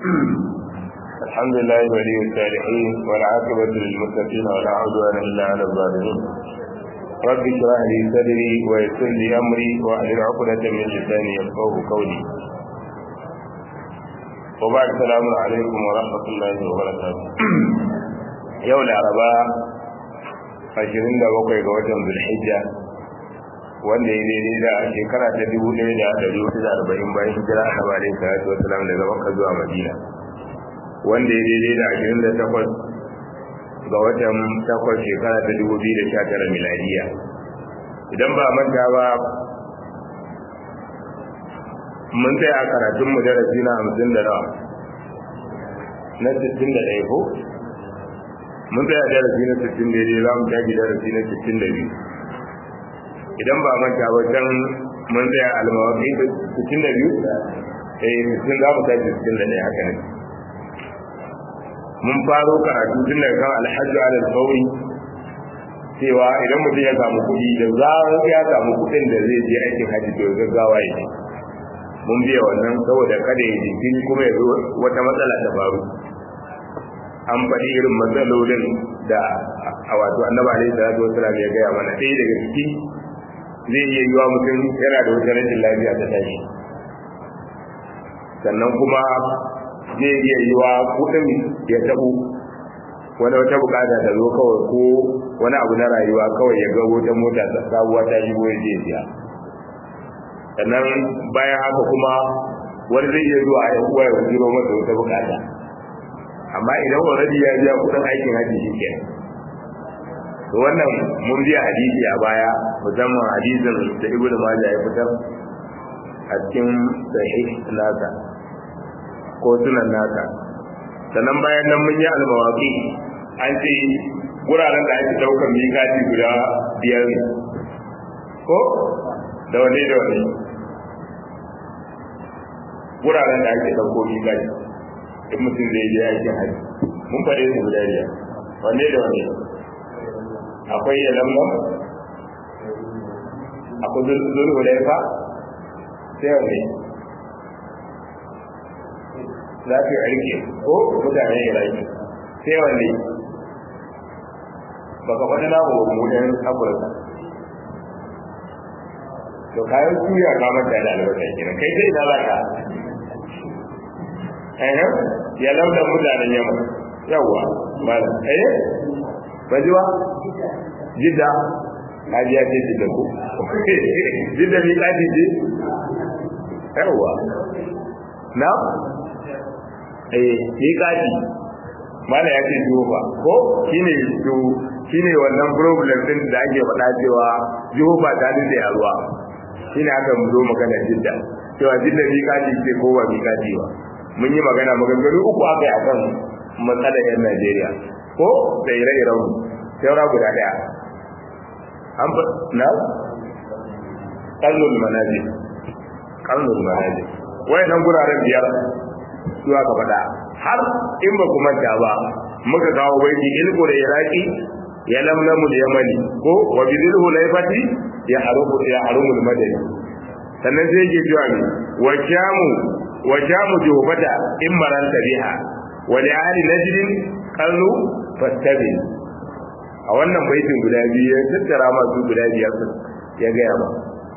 الحمد لله ولي الصالحين والعاقبة للمتقين ولا عدوان إلا على الظالمين رب اشرح لي صدري ويسر لي أمري واحلل عقدة من لساني يفقه قولي وبعد السلام عليكم ورحمة الله وبركاته يوم العرباء ashirin da bakwai ga watan zulhijja wanda ya daidai da shekara ta dubu ɗaya da ɗari hudu da arba'in bayan hijira a saba alaihi salatu wasalam daga makka zuwa madina wanda ya daidai da ashirin da takwas ga watan takwas shekara ta dubu biyu da sha tara miladiya idan ba manta ba mun tsaya a karatun mu darasi na hamsin da nawa na sittin da ɗaya ko mun tsaya darasi na sittin da za mu tafi darasi na sittin da biyu idan ba manta ba can mun tsaya almawaki sittin da biyu eh sittin za mu tafi sittin da ɗaya haka ne mun faro karatu tun daga kan alhaji alal fauri cewa idan mutum ya samu kuɗi da zarar ya samu kuɗin da zai je aikin hajji to gaggawa ya je mun biya wannan saboda kada ya jinkiri kuma ya zo wata matsala ta faru an faɗi irin matsalolin da a wato annaba alaihi salatu wasalam ya gaya mana ɗaya daga ciki zai iya yiwa mutum yana da wata rashin lafiya ta tashi sannan kuma zai iya yiwa kuɗin ya taɓu wani wata bukata ta zo kawai ko wani abu na rayuwa kawai ya ga wata mota ta sabuwa ta shigo ya je siya sannan bayan haka kuma wani zai iya zuwa ya uwa ya jiro masa wata bukata amma idan already ya biya kudin aikin haji shi ke to wannan mun biya hadisi a baya musamman hadisin da ibnu majah ya fitar a cikin sahih nasa ko sunan nasa sannan bayan nan mun yi almawaqi an ce guraren da ake daukar mikati guda biyar ne ko da wani da wani guraren da ake dauko mikati in mutum zai je aikin haji mun faɗe su guda biyar wanne da wanne akwai ya lamba akwai zuru hulaifa sai wanne zafi aiki ko mutanen iraki sai wanne baka faɗi na wa mudan afirka to kayan suya kamar da albasa kenan kai sai na zaka ya lauda mutanen yamma yawa malam eh bajiwa jidda hajiya ce jidda ko jidda mi kaji ce yawa na eh mi kaji mala ya ce jihofa ko shine to shine wannan problem din da ake faɗa cewa jihofa ta dace a ruwa shine aka mu zo magana jidda cewa jidda mi kaji ce ko ba mi kaji ba mun yi magana maganganu uku aka yi akan matsalar yan Najeriya ko da ire-iren saura guda daya an fa na kallon manazil kallon manazil wayannan guraren biyar su aka faɗa har in ba ku manta ba muka kawo baiti ilko da iraki ya lamlamu da yamani ko wa bidil hulaifati ya harumu ya harumu madani sannan sai yake cewa ne wa kyamu وجام جوبتا إن مرنت بها ولأهل نجد قالوا فاستبن a wannan baitin guda biyu ya tattara masu guda biyar ya gaya ba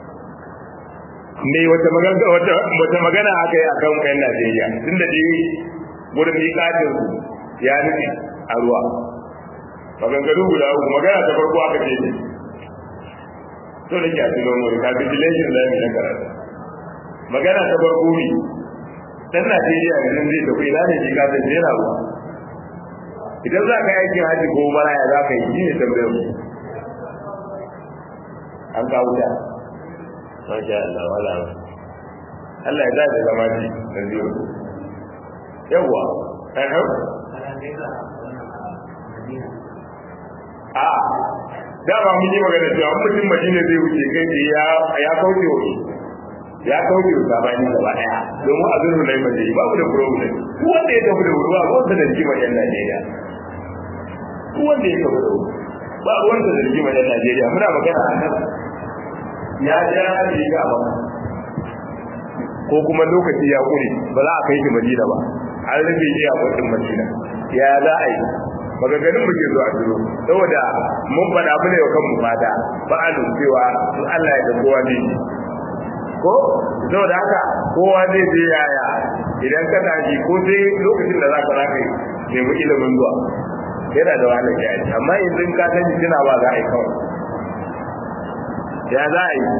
me wata magana wata wata magana aka yi akan kayan Najeriya tun da dai gurin miƙatin su ya nufi a ruwa maganganu guda uku magana ta farko aka ce ne to da ke a cikin wani capitulation da na karatu magana ta farko ne dan Najeriya da nan zai tafi ina ne shi ka san jera ruwa idan za ka aikin haji ko maraya za ka yi shi ne tambayar mu an kawo ta masha Allah wala Allah ya zaɓi zama ji da biyu yawwa ɗan a dama mun yi magana cewa mutum madina zai wuce kai ya kauce wa ya kauce wa sabani gaba daya domin a zurfin na yi mace ba mu da problem duk wanda ya tafi da wuri ba ruwansa da rigimar yan Najeriya duk wanda ya tafi da wuri ba ruwansa da rigimar yan Najeriya muna magana a kan ya ja riga ba ko kuma lokaci ya kure ba za a kai shi Madina ba an rufe shi a kotun madina ya za a yi magaganin muke zuwa duro saboda mun faɗa mu ne wa kanmu fata ba a cewa in Allah ya da kowa ne ko saboda haka kowa zai je yaya idan ka tashi ko sai lokacin da za ka za ka yi nemi ilimin zuwa yana da wahalar ya yi amma yanzu ka sani tuna ba za a yi kawai ya za a yi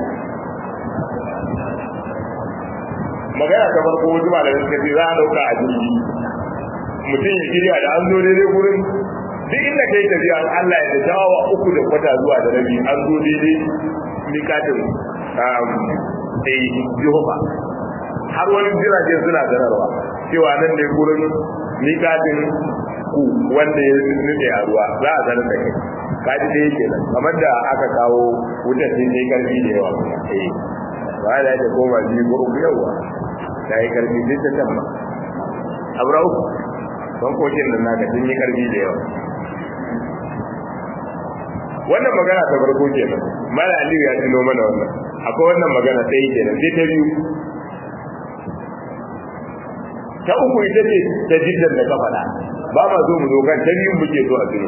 magana ta farko wasu malamai suka ce za a dauka a jirgi mutum ya shirya da an zo daidai gurin duk inda kai tafiya Allah ya da shawawa uku da kwata zuwa da rabi an zo daidai mikatin eh Jehova har wani jiragen suna sanarwa cewa nan ne gurin mikatin ku wanda ya nufe a ruwa za a sanar da kai kaji da yake nan kamar da aka kawo wutar sai ne karfi da yawa eh ba da ta koma biyu ko uku yawa ta yi karfi duk ta tamma abrau don kokin nan naka sun yi karfi da yawa wannan magana ta farko kenan mala aliyu ya tuno mana wannan akwai wannan magana ta yi kenan sai ta biyu ta uku ita ce ta jiddan da ka faɗa ba ma zo mu zo kan ta biyu muke so a tuno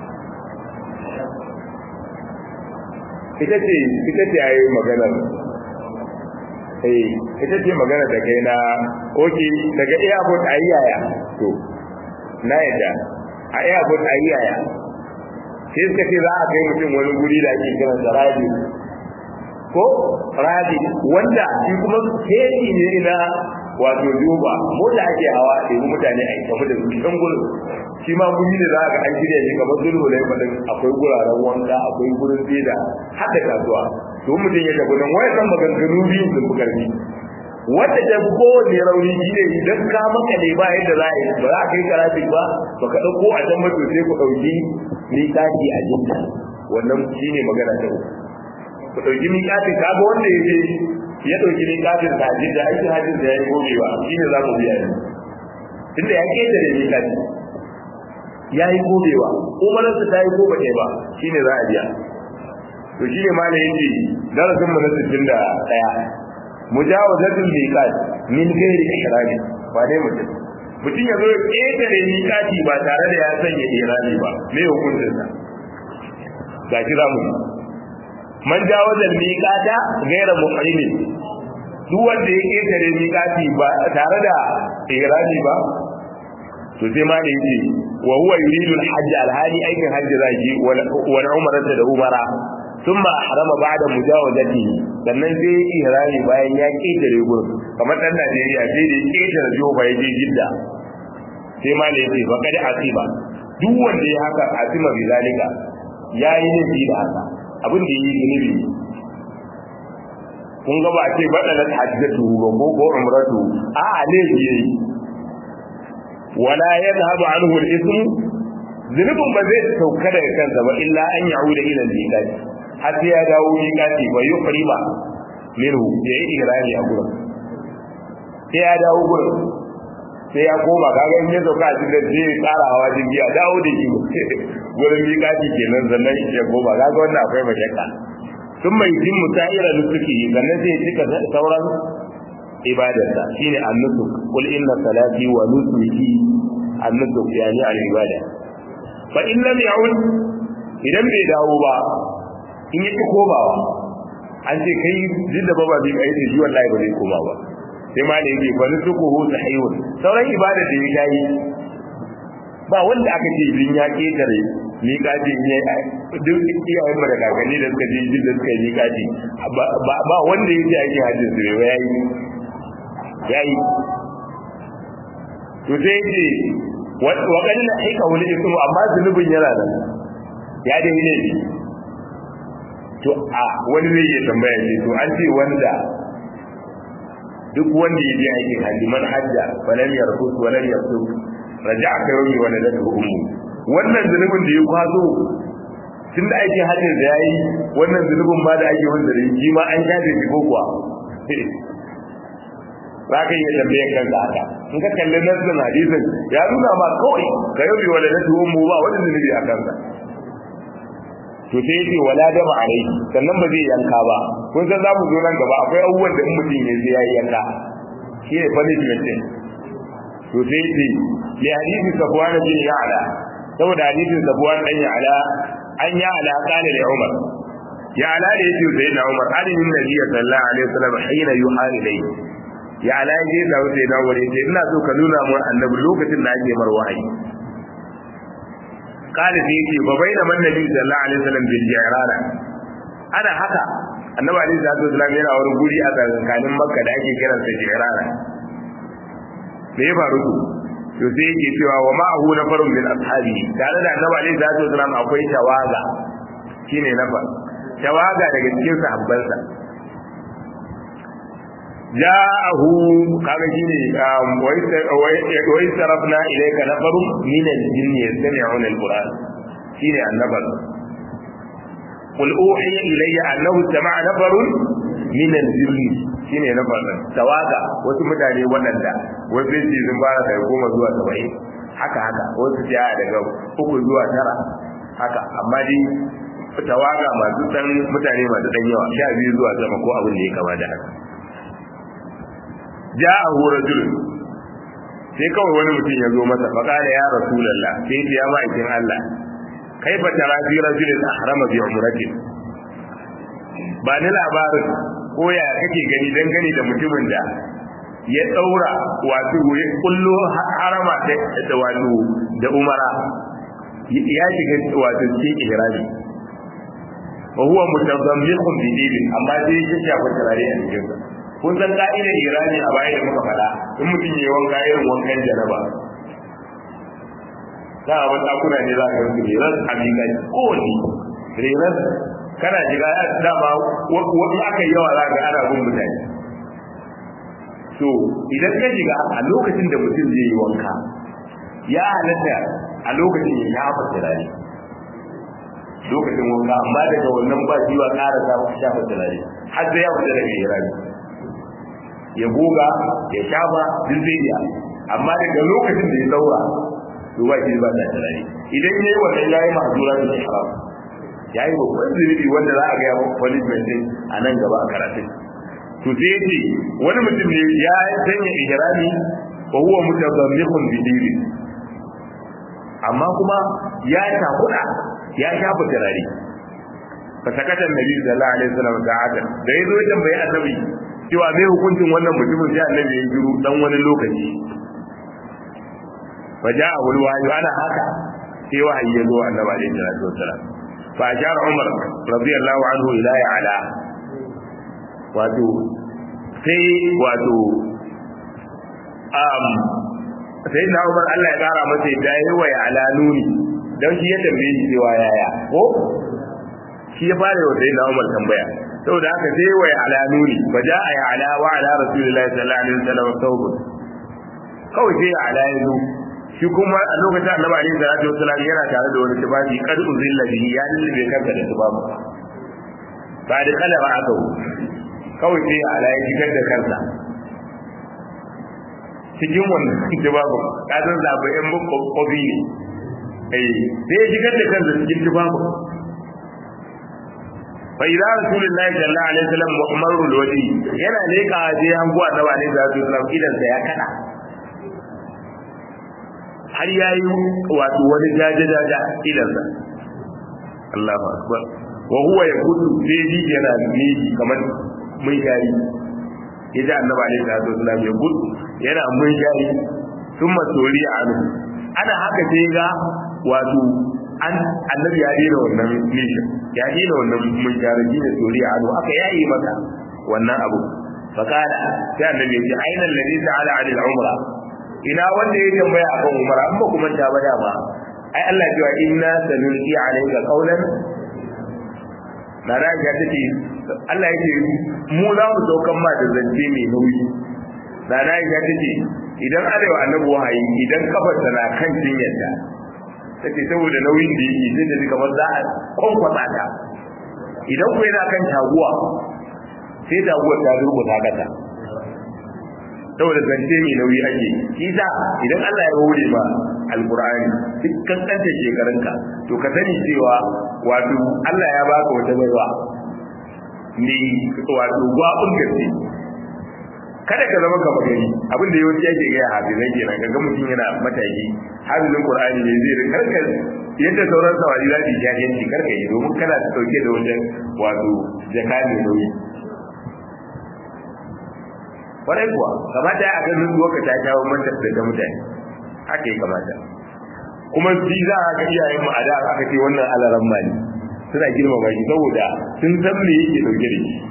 ita ce ita ce ayi maganar eh ita ce magana da kai na oke daga airport ayi yaya to na yadda a airport ayi yaya sai suka ce za a kai mutum wani guri da ake kiran da radi ko radi wanda shi kuma keji ne na wato duba mota ake hawa da yi mutane a tafi da su can gurin shi ma guri ne za a ga an shirya shi kamar zulhu ne fadin akwai guraren wanka akwai gurin tseda har da kasuwa to mutum ya tafi nan wai san maganganu biyu sun fi karfi wanda ta fi kowane rauni shi ne idan ka maka ne ba yadda za a yi ba za a kai karafin ba ba ka ɗauko a can mato sai ku ɗauki miƙati a jinta wannan shi ne magana ta uku ku ɗauki miƙatin ka ga wanda ya je ya ɗauki miƙatin ta jinta aikin hajjin da ya yi gobewa shi ne za mu biya ne tunda ya keta da miƙati ya yi gobewa umararsa ta yi gobe ne ba shi ne za a biya to shi ne malam yake darasin mu na sittin da ɗaya mujawazatul miqat min ghairi ihrami ba dai mutum mutum ya zo ya ƙetare miƙati ba tare da ya sanya ihrami ba me hukuncin sa ga shi zamu man jawazal miqata ghaira muhrimin duk wanda ya ƙetare miƙati ba tare da ihrami ba to sai ma da yake wa huwa yuridu al-hajj al-hadi aikin hajji zaki wal umrata da umara ثم أحرم بعد مجاوزته sannan sai ya ihrami bayan ya ketare gurin kamar dan Najeriya sai da ya ketare Jofa ya je Jidda sai ma da yake faqad asiba duk wanda ya haka asima bi zalika yayi ne bi da haka abin da yi zunubi kun ga ba ce badalat hajjatu ko ko umratu a ne yayi wala yadhhabu anhu al-ism zunubin ba zai sauka daga kansa ba illa an ya'uda ila al-miqat har sai ya dawo miƙati ba yi ƙarima minhu ya yi irani a gurin sai ya dawo gurin sai ya koma kaga in ya sauka a cikin sai ya tsara hawa jirgi a dawo da shi gurin miƙati kenan sannan ya koma kaga wannan akwai mashakka sun mai jin musa'ira da suke yi sannan sai ya cika sauran ibadarsa shine annusuk qul inna salati wa nusuki annusuk yani al-ibada fa in lam ya'ud idan bai dawo ba in yake komawa an ce kai duk da baba bai kai shi wallahi ba zai koma ba sai ma ne yake bani su kuhu sahihun sauran ibada da ya yi ba wanda aka ce bin ya ketare ni kaji ne duk iyayen mu da kakanni da suka je jin da suka yi kaji ba wanda ya ce ake hajjin su ba yayi yayi to sai yake wa kadin aika wani ismu amma zunubin yana nan ya dai ne to a wani zai iya tambaya ce to an ce wanda duk wanda ya je aikin hajji man hajja falam yarfus wa lam yafsuk raja'a ka yawmi wa nadatu ummu wannan zunubin da ya kwazo tun da aikin hajjin da yayi wannan zunubin ba da ake wanda da shi ma an shafe shi ko kuwa za ka iya tambayan kanka haka in ka kalli nassin hadisin ya nuna ma kawai ka yawmi wa nadatu ummu ba wani zunubi a kansa to sai yace wala dama alai sannan ba zai yanka ba kun san za mu zo nan gaba akwai abubuwan da in mutum ya zai yayi yanka shi ne punishment din to sai ce li hadisi safwan bin ya'la saboda hadisin safwan dan ya'la an ya'la qala li umar ya'la da yake sai na umar alin nabi sallallahu alaihi wasallam hina yuhal ilayhi ya'la yaje da sai na umar yace ina so ka nuna mun annabi lokacin da ake mar wahayi قال سيدي وبين من النبي صلى الله عليه وسلم بالجيران ana haka annabi alaihi salatu wasallam yana wani guri a tsakanin makka da ake kiran sa jirana me ya faru to to sai yake cewa wa ma'ahu nafarun min ashabi tare da annabi alaihi salatu wasallam akwai tawaga shine nafar tawaga daga cikin sahabbansa ja'ahu kaga shine wa sarafna ilayka nafarun min al-jinn yastami'una al-qur'an shine annabar قل أوحي إلي أنه استمع نفر من الجن shine na farko tawaga wasu mutane waɗanda wasu ce sun fara daga goma zuwa saba'in haka haka wasu ce daga uku zuwa tara haka amma dai tawaga masu dan mutane masu dan yawa sha biyu zuwa sama ko abin da ya kama da haka ja'ahu rajul sai kawai wani mutum ya zo masa fa kana ya rasulullah sai ya ma'aikin Allah kaifa tara fi rajulin ahrama bi umratin ba ni labarin ko ya kake gani dangane da mutumin da ya daura wato ya kullo harama da wato da umara ya shiga wato cikin ihrami wa huwa mutazammiqun bi dinin amma sai ya shafa turare a cikin sa kun san ka'idar ihrami a baya da muka faɗa in mutum ya wanka irin wankan janaba za a wani ɗakuna ne za ka rufe reras a miƙa kowane reras kana shiga ya dama wani aka yi yawa za ka ana bin mutane so idan ka shiga a lokacin da mutum zai yi wanka ya halatta a lokacin ya shafa turare lokacin wanka amma daga wannan ba shi wa ƙara sa shafa turare har sai ya fita daga irani ya goga ya shafa duk zai iya amma daga lokacin da ya daura to ba shi ba da tunani idan yayi wannan yayi mahzura da haram yayi babban zunubi wanda za a ga punishment din a nan gaba a karatun to sai yace wani mutum ne ya sanya ihrami wa huwa mutazammiqun bi dini amma kuma ya takuda ya shafa turare fa sakata annabi sallallahu alaihi wasallam ta'ata da yazo ya tambayi annabi cewa me hukuncin wannan mutumin sai annabi ya jiru dan wani lokaci فجاءه الوحي وانا هكا في وحي يزو النبي عليه الصلاه والسلام فاشار عمر رضي الله عنه الى يعلى واتو sai wato um sai na Umar Allah ya kara masa da yayi wa ala nuni dan shi ya tambaye shi cewa yaya ko shi ya fara wa sai na Umar tambaya saboda haka sai wa ala nuni fa da ya ala wa ala rasulillahi sallallahu alaihi wasallam tawbun kawai sai ya ala yazo shi kuma a lokacin annabi alaihi salatu wasallam yana tare da wani tufafi kad uzilla bihi ya lullube kanka da tufafi ba da kala ba aka kawai sai ala ya shigar da kansa cikin wannan tufafi ka san zaɓa yan kofi ne eh sai ya shigar da kansa cikin tufafi fa idza rasulullahi sallallahu alaihi wasallam muhammadul wadi yana leka je hanguwa annabi alaihi salatu wasallam idan sa ya kada har ya yi wato wani jaje-jaje idansa Allahu akbar wa huwa yakutu sai ji yana miji kamar mun shari yaji annabi alaihi salatu wasallam ya gudu yana mun shari thumma tori anu ana haka sai ga wato an annabi ya dena wannan nishin ya dena wannan mun shari shi da tori anu aka yayi maka wannan abu fakala sai annabi ya ce aina alladhi ta'ala 'anil umra ina wanda ya tambaya akan umara amma kuma ta bada ba ai Allah ya ce inna sanulqi alayka qawlan na da ya tace Allah yake mu za mu saukan ma da zance mai nauyi na da ya tace idan arewa annabi wahayi idan kafar na kan jinyarta take saboda nauyin da yake sai da kamar za a kwankwasa ta idan ku yana kan taguwa sai taguwar ta durƙusa kata saboda zance mai nauyi ake shi sa idan Allah ya hore ma alqur'ani duk kankanta shekarunka to ka sani cewa wato Allah ya baka wata baiwa ne wato gwabin gaske kada ka zama gaba gari abin da yawanci ake gaya hafizai kenan kaga mutum yana mataki hafizin qur'ani ne zai karka yadda sauran sawari za su ja yanci karka yi domin kana ta dauke da wajen wato jaka ne nauyi kwarai kuwa kamata a ga nutsuwa ka ta kawo manta da mutane haka ya kamata kuma shi za a ga iyayen mu a da aka ce wannan alaran mali suna girmama shi saboda sun san me yake dauke da shi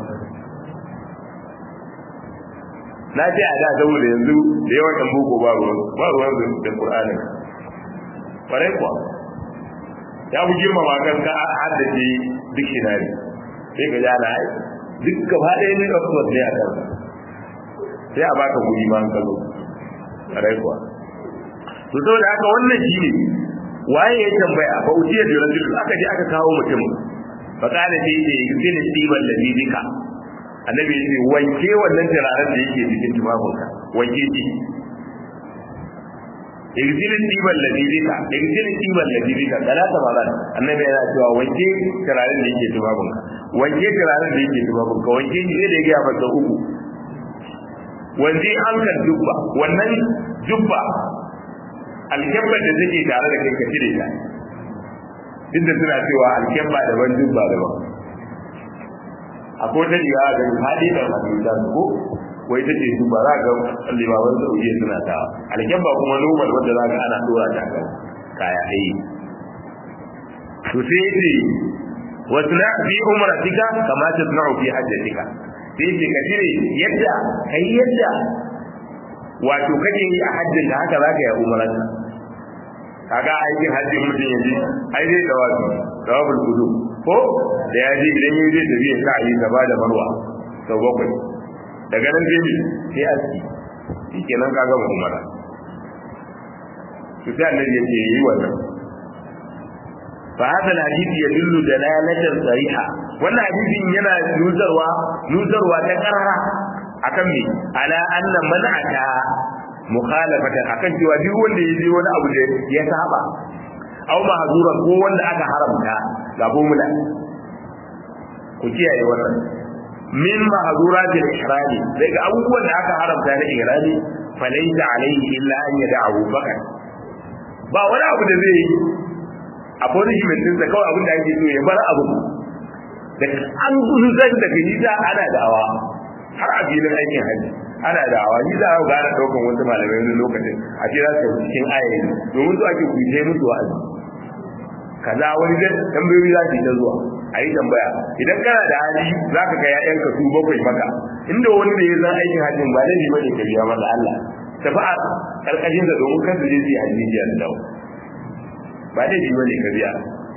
na ce a da saboda yanzu da yawan ɗan boko ba ruwan ba ruwan da Qur'ani kwarai kuwa ya fi girmama kan ka haddace dictionary sai ka ji ana duk gaba ɗaya ne Oxford ne a kan sai a baka guri ma ka zo kwarai kuwa to saboda haka wannan shi ne waye ya tambaya fa ujiya da rajul aka je aka kawo mutum fa kana ce ce yuzini tiban ladhi bika annabi ya ce wanke wannan turaren da yake cikin tufafinka wanke shi igzilin tiban ladibika igzilin tiban ladibika talata maran annabi yana cewa wanke turaren da yake tufafinka wanke turaren da yake tufafinka wanke shi da ya masa uku wanke hankal jubba wannan jubba alkyabbar da take tare da kai ka cire ta duk da suna cewa alkyabba daban jubba daban akwai ta riga ga hadi da hadisa ko wai ta ce su ba za ga limaman saudiya suna ta alkyabba kuma normal wanda za ga ana dora ta kan kaya ai to sai ce wasna fi umratika kama tasna'u fi hajjatika sai ce ka cire yadda kai yadda wato kake yi a hajjin da haka za ka yi umararka kaga aikin hajjin mutum yanzu ai zai tawafi tawaful kudu ko da ya je idan yayi zai tafi ya sa yi gaba da marwa sau bakwai daga nan zai sai aski shikenan kaga mu umara to sai annabi ya ce yi wannan fa hada alhadith yadullu dalalatan sariha wannan hadisin yana nuzarwa nuzarwa ta karara akan me ala anna man'ata mukhalafatan akan cewa duk wanda ya je wani abu da ya saba aw mahzura ko wanda aka haramta ga formula ku kiyaye wannan min mahzuratil ihrami daga abubuwan da aka haramta na ihrami falaysa alayhi illa an yad'ahu fakat ba wani abu da zai yi a punishment din kawai abin da ake so ya bar abu da an gudu zan daga nisa ana da'awa har a filin aikin hajji ana da awa ni za a gane daukan wasu malamai wani lokacin a ce za su cikin ayayi domin su ake kuce musu wa'azi kaza wani da tambayoyi za su yi ta zuwa a yi tambaya idan kana da hali za ka ga ya'yanka su bakwai maka inda wani da ya zan aikin hajjin ba laifi ba ne ka biya masa Allah tafi a karkashin da domin kan su je su yi hajji jiya da dawo ba laifi ba ne ka biya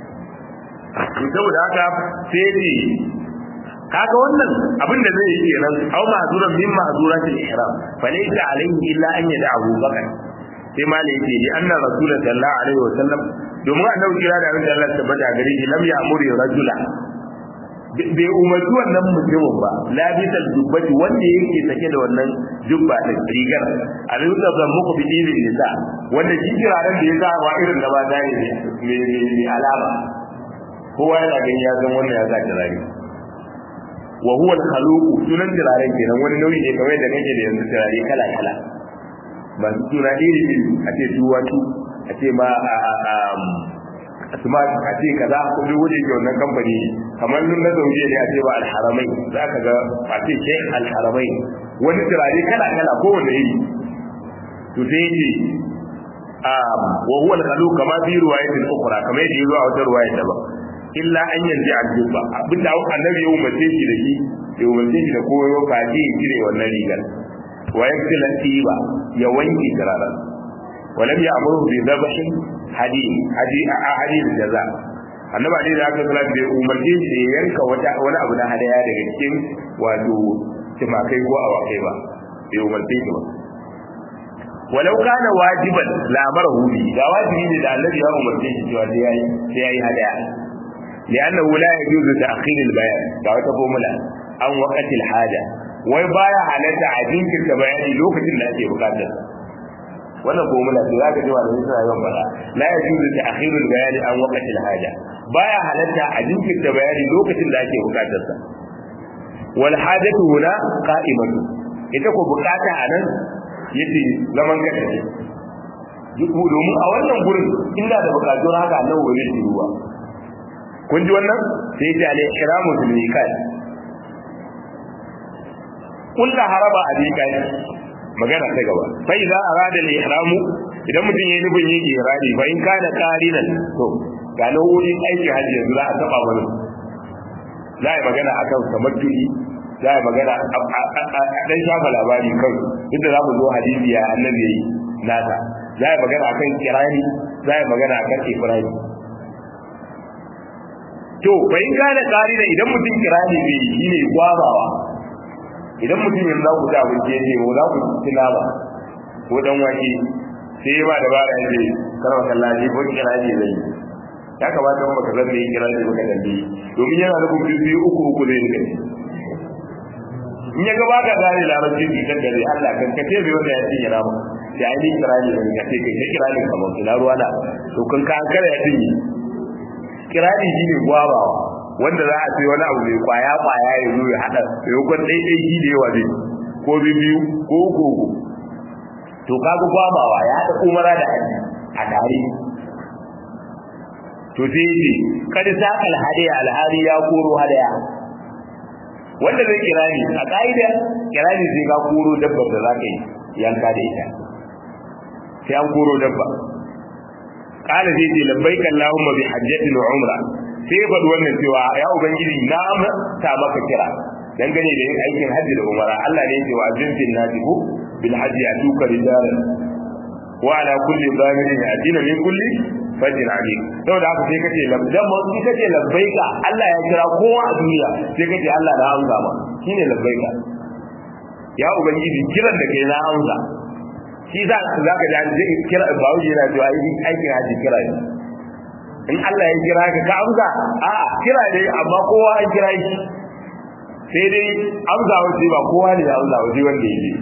to saboda haka sai ne kaga wannan abin da zai yi kenan aw ma'zuran min ma'zuratil ihram fa laysa alayhi illa an yad'ahu bakan sai ma ne yake anna rasulullah sallallahu alaihi wasallam domin annabi kira da abin da Allah tabbata gare shi lam ya'muru rajula bai umarci wannan mutumin ba labisal dubbati wanda yake sake da wannan jubba da rigar a rinsa zan muku bi irin nisa wanda shi kiraren da ya sa wa irin da ba da ne mai alama kowa yana gani ya san wannan ya sa kirare wa huwa al-khaluq sunan turaren kenan wani nauyi ne kamar da kake da yanzu turare kala kala masu suna iri iri a ce duwatu a ce ma smart a ce kaza ko duk wani ke wannan kamfani kamar nun na zauje ne a ce ba al-haramai za ka ga a ce sheikh al-haramai wani turare kala kala ko wanda iri to sai ce wa huwa al-khaluq kama fi riwayatin ukhra kamar yadda yazo a wata riwaya daban illa an yanzu a jubba abinda annabi ya umarce shi da shi ya umarce shi da koyo kaji ya cire wannan rigar wa yaktila tiba ya wanke turara walam ya amuru bi dhabhin hadi hadi a hadi jaza annabi ali da aka salatu bai umarce shi ya yanka wata wani abu na hadaya daga cikin wato timakai ko awakai ba bai umarce shi ba walau kana wajiban la amarahu bi da wajibi ne da annabi ya umarce shi cewa sai yayi sai yayi hadaya لأنه لا يجوز تأخير البيان دعوة فورمولا عن وقت الحاجة wai baya halatta a jinkirta bayani lokacin da ake bukatar wannan formula ce zaka ji malamin suna yawan fara la yajuzu ta'khirul bayani an waqtil haja baya halatta a jinkirta bayani lokacin da ake bukatar sa wal hajatu huna qa'imatu ita ko bukata a nan yace zaman kanta ne domin a wannan gurin inda da bukatun haka nan wani shi ruwa kun ji wannan sai ya ce alai ihramu bil miqat kullu haraba a miqat magana ta gaba fa idza arada al ihramu idan mutum yayi nufin yin ihrami fa in kana qarinan to ga nau'o'in aiki hajji yanzu za a taba wani za a yi magana akan tamattu'i za a yi magana a dan shafa labari kan inda za mu zo hadisi ya annabi yayi nata za a yi magana akan kirani za a yi magana akan ifrani to fa in kana qarina idan mutum kirani bai yi ne gwabawa idan mutum yanzu za ku ci abinci ya ce ko za ku ci nama ko dan wake sai ya ba da bara ya ce karwa kallaji ko kirani zai ya kamata mu ka zama yin kirani baka dalili domin yana da kuma biyu uku uku zai rika in ya gaba ka gane larabci ki kan dare Allah kan kace bai wanda ya cinye nama da ai ni kirani ne ka ce kai kirani kamar kina ruwa na to kan ka kare ya cinye kirani shine gwabawa wanda za a ce wani abu mai kwaya kwaya ya zo ya hada maimakon ɗaiɗai shi da yawa ne ko biyu ko uku uku to kaga gwabawa ya haɗa umara da haji a tare to sai ce kada sa alhadi alhari ya koro hadaya wanda zai kira ni a ka'ida kira ni sai ka koro dabbar da za ka yi yanka da ita sai an koro dabba kala zai ce labbaika allahumma bi hajjatin wa umra sai ya faɗi wannan cewa ya ubangiji na amsa maka kira dangane da yin aikin hajji da umara Allah ne ya ce wa azinfin nasibu bil hajji atuka rijalan wa ala kulli zamirin yatina min kulli fajin amin saboda haka sai kace labdan ma in kace labbaika Allah ya kira kowa a duniya sai kace Allah na amsa ma shine labbaika ya ubangiji kiran da kai na amsa shi za za ka ji kira ba wuce yana cewa aikin haji kira ne in Allah ya kira ka ka amsa a'a kira ne amma kowa an kira shi sai dai amsa wace ba kowa ne ya amsa wace wanda ya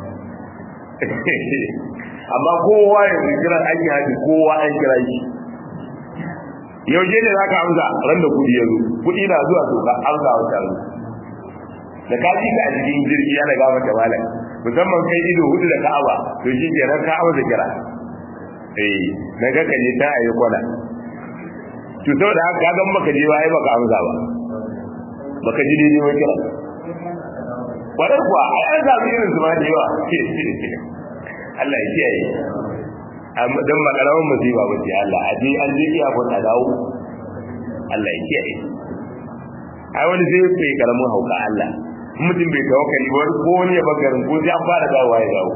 yi amma kowa ya kira aikin haji kowa an kira shi yaushe ne za ka amsa ran da kudi ya zo kudi na zuwa to ka amsa wa tare da ka ji ka a cikin jirgi ya daga mata malam musamman kai ido hudu da ka'aba to shi ke ran ka'aba da kira eh na ga kaje ta ayi kwana to saboda haka ka gan baka je ba ai baka amsa ba baka ji dai ba kira wadar kuwa ai an samu irin su ma da yawa Allah ya kiyaye amma dan makarawan musiba ba ce Allah a je an je iya ko ta dawo Allah ya kiyaye ai wani sai bai karamin hauka Allah mutum bai tawakkali ba ko wani ya bagarin ko sai an fara dawowa ya dawo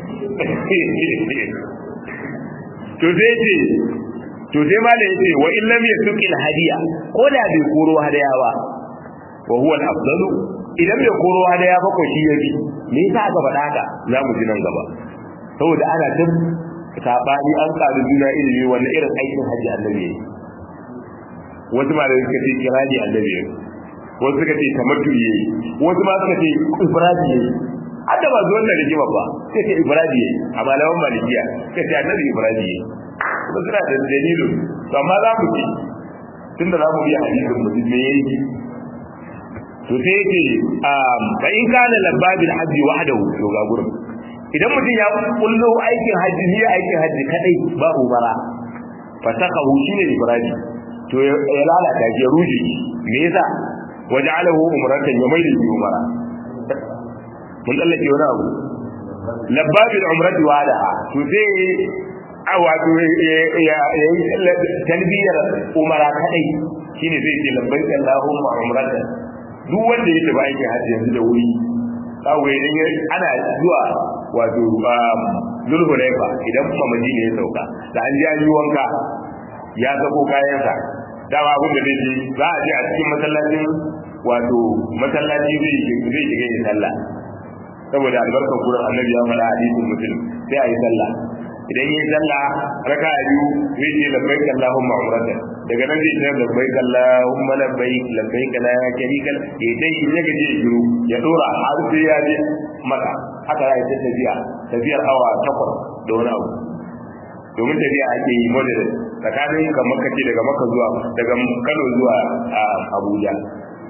to sai ce to sai malai yace wa in lam yasuqil hadiya ko da bai koro hadaya ba wa huwa al-afdalu idan bai koro hadaya ba ko shi yabi me yasa aka faɗa haka za mu ji nan gaba saboda ana tun sabani an karu juna ilimi wannan irin aikin haji annabi yayi wasu malamai suka ce kirani annabi yayi wasu suka ce tamattu yayi wasu ma suka ce ifradi yayi hadda ba zuwan da rigima ba suka ce ifradi yayi a malaman malikiya suka ce annabi ifradi yayi ba suna da dalilu to amma za mu ci tunda za mu biya hadisin mu me yayi to sai ce fa in kana labbabil hajji wahdahu to ga gurin idan mutum ya kullo aikin hajji ne aikin hajji kadai ba umara fatakahu shine ibrahim to ya lalata ya ruje me yasa waja'alahu umratan ya maida shi umara mun tsallake wani abu labbabil umrati wadaha to sai a wato ya yi talbiyar umara kadai shine zai ce labbaik allahumma umratan duk wanda ya tafi aikin hajji yanzu da wuri kawai idan ana zuwa wato zulhulaifa idan kuma madina ya sauka da an ji an yi wanka ya sako kayansa dama abin da zai je za a je a cikin masallacin wato masallaci zai zai shiga yin sallah saboda albarkar gurin annabi ya faɗa hadisin muslim sai a yi sallah idan yi sallah raka biyu zai ce labbaik allahumma umratan daga nan zai ce labbaik allahumma labbaik labbaik la sharika lak ya dai ya gaje shiru ya dora har sai ya je maka haka ya ta tafiya tafiyar awa takwas da wani abu domin tafiya ake yi moderate tsakanin ka maka ce daga maka zuwa daga kano zuwa abuja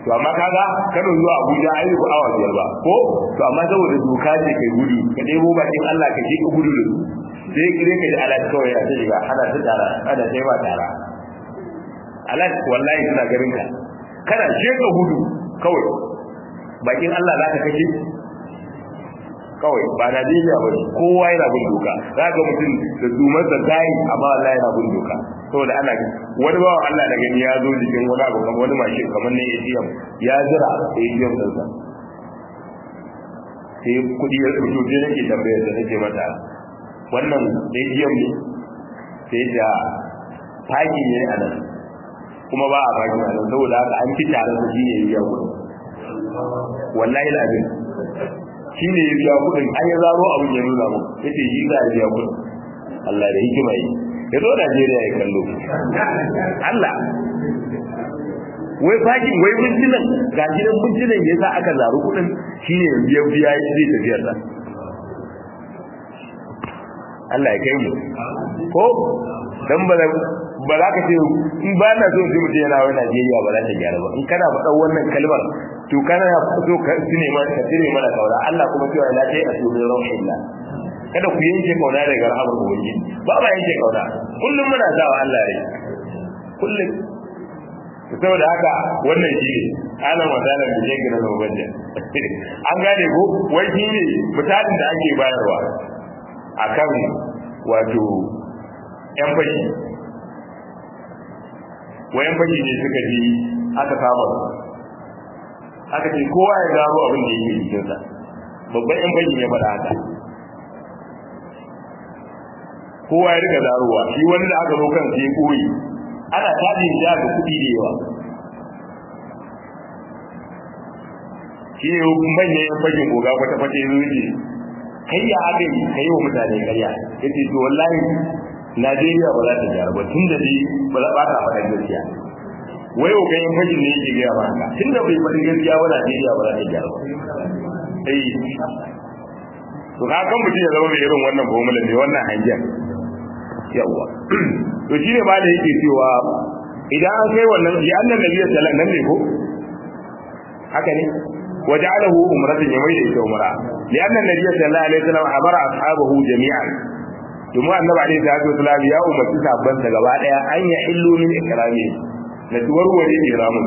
to amma kaga Kano zuwa Abuja ai ku awa biyar ba ko to amma saboda doka ce kai gudu ka dai bakin Allah ka je ka gudu da su sai kire ka da alat kawai ya ta shiga ana ta tara ana sai ba tara alat wallahi suna garin ka kana je ka gudu kawai bakin Allah za ka kashe kawai ba Najeriya ba kowa yana bin doka za ga mutum da zumar da tayi amma Allah yana bin doka saboda ana wani bawa Allah da gani ya zo jikin wani abu kamar wani mashin kamar na ATM ya jira ATM din sa sai kudi ya rubuto sai nake tambayar da nake mata wannan ATM ne sai da faki ne a nan kuma ba a faki a nan saboda haka an ci tare da shi ne ya kudi wallahi lazim shi ne ya biya kudin an ya zaro abin ya nuna mu yace shi za a biya kudin Allah da hikima yi ya zo Najeriya ya kallo Allah wai fakin wai mintunan ga gidan mintunan ya sa aka zaru kudin shi ne ya biya ya zai tafiyar sa Allah ya kai mu ko dan ba ba za ka ce in ba na so ji mutum yana wai Najeriya ba za ta gyara ba in kana faɗa wannan kalmar to kana so ka tune mana ka tune mana kaura Allah kuma cewa la ta asu bi rahmatillah kada ku yanke kauna daga rahamar ubangiji ba ba yanke kauna kullum muna sawa Allah rai kullum saboda haka wannan shi ne ana magana da yake na mabanja an gane ko wai shi ne misalin da ake bayarwa akan wato yan fashi wayan fashi ne suka ji aka kama aka ce kowa ya gano abin da yake jikinsa babban yan fashi ne faɗa haka kowa ya riga zaruwa shi wani da aka zo kan sai koyi ana tajin ja ga kuɗi da yawa shi ne manyan yan fashin goga kwata kwata ya zuci kai ya aka yi kai wa mutane karya ya ce to wallahi Najeriya ba za ta gyara ba tun da dai ba za ba ta faɗa gaskiya wai o ganin fashin ne yake gaya ba haka tun da bai faɗi gaskiya ba Najeriya ba za ta gyara ba eh to ka kan mutum ya zama mai irin wannan formula ne wannan hangen yawa to shi ne ma da yake cewa idan an kai wannan ya annan nabi sallallahu alaihi wasallam ne ko haka ne وجعله أمرة يميل إلى أمرة لأن النبي صلى الله عليه وسلم أمر أصحابه جميعا ثم النبي عليه الصلاة والسلام يا أمة تسابن تغباء أن يحلوا من إكرامه نتوروا لإكرامه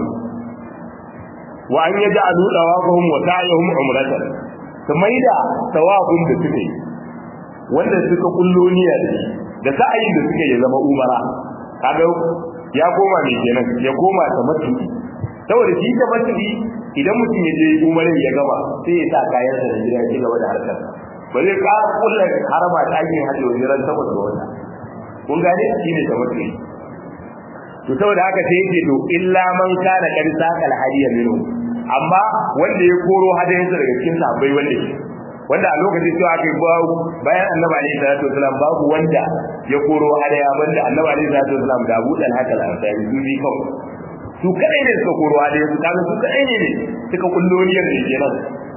وأن يجعلوا طوافهم وسعيهم عمرة ثم إذا طوافهم بسكي wanda suka kullo niyya da shi da sa'ayin da suke ya zama umara kaga ya koma ne kenan ya koma ta matuki saboda shi ta matuki idan mutum ya je umarin ya gama sai ya sa kayan sa da gida ya ci gaba da harkar ba zai ka kullum harama ta yin hajji wani ran saboda wata kun gane shi ne ta matuki to saboda haka sai yake to illa man kana kar sakal hadiya minhu amma wanda ya koro hadayensa daga cikin sahabbai wanda shi wanda a lokacin cewa aka yi babu bayan annabi alaihi salatu wasalam babu wanda ya koro hadaya banda annabi alaihi salatu wasalam da Abu Talha al-Ansari su bi kawai su kadai ne suka koro hadaya su kaga su kadai ne ne suka kullo niyyar da kenan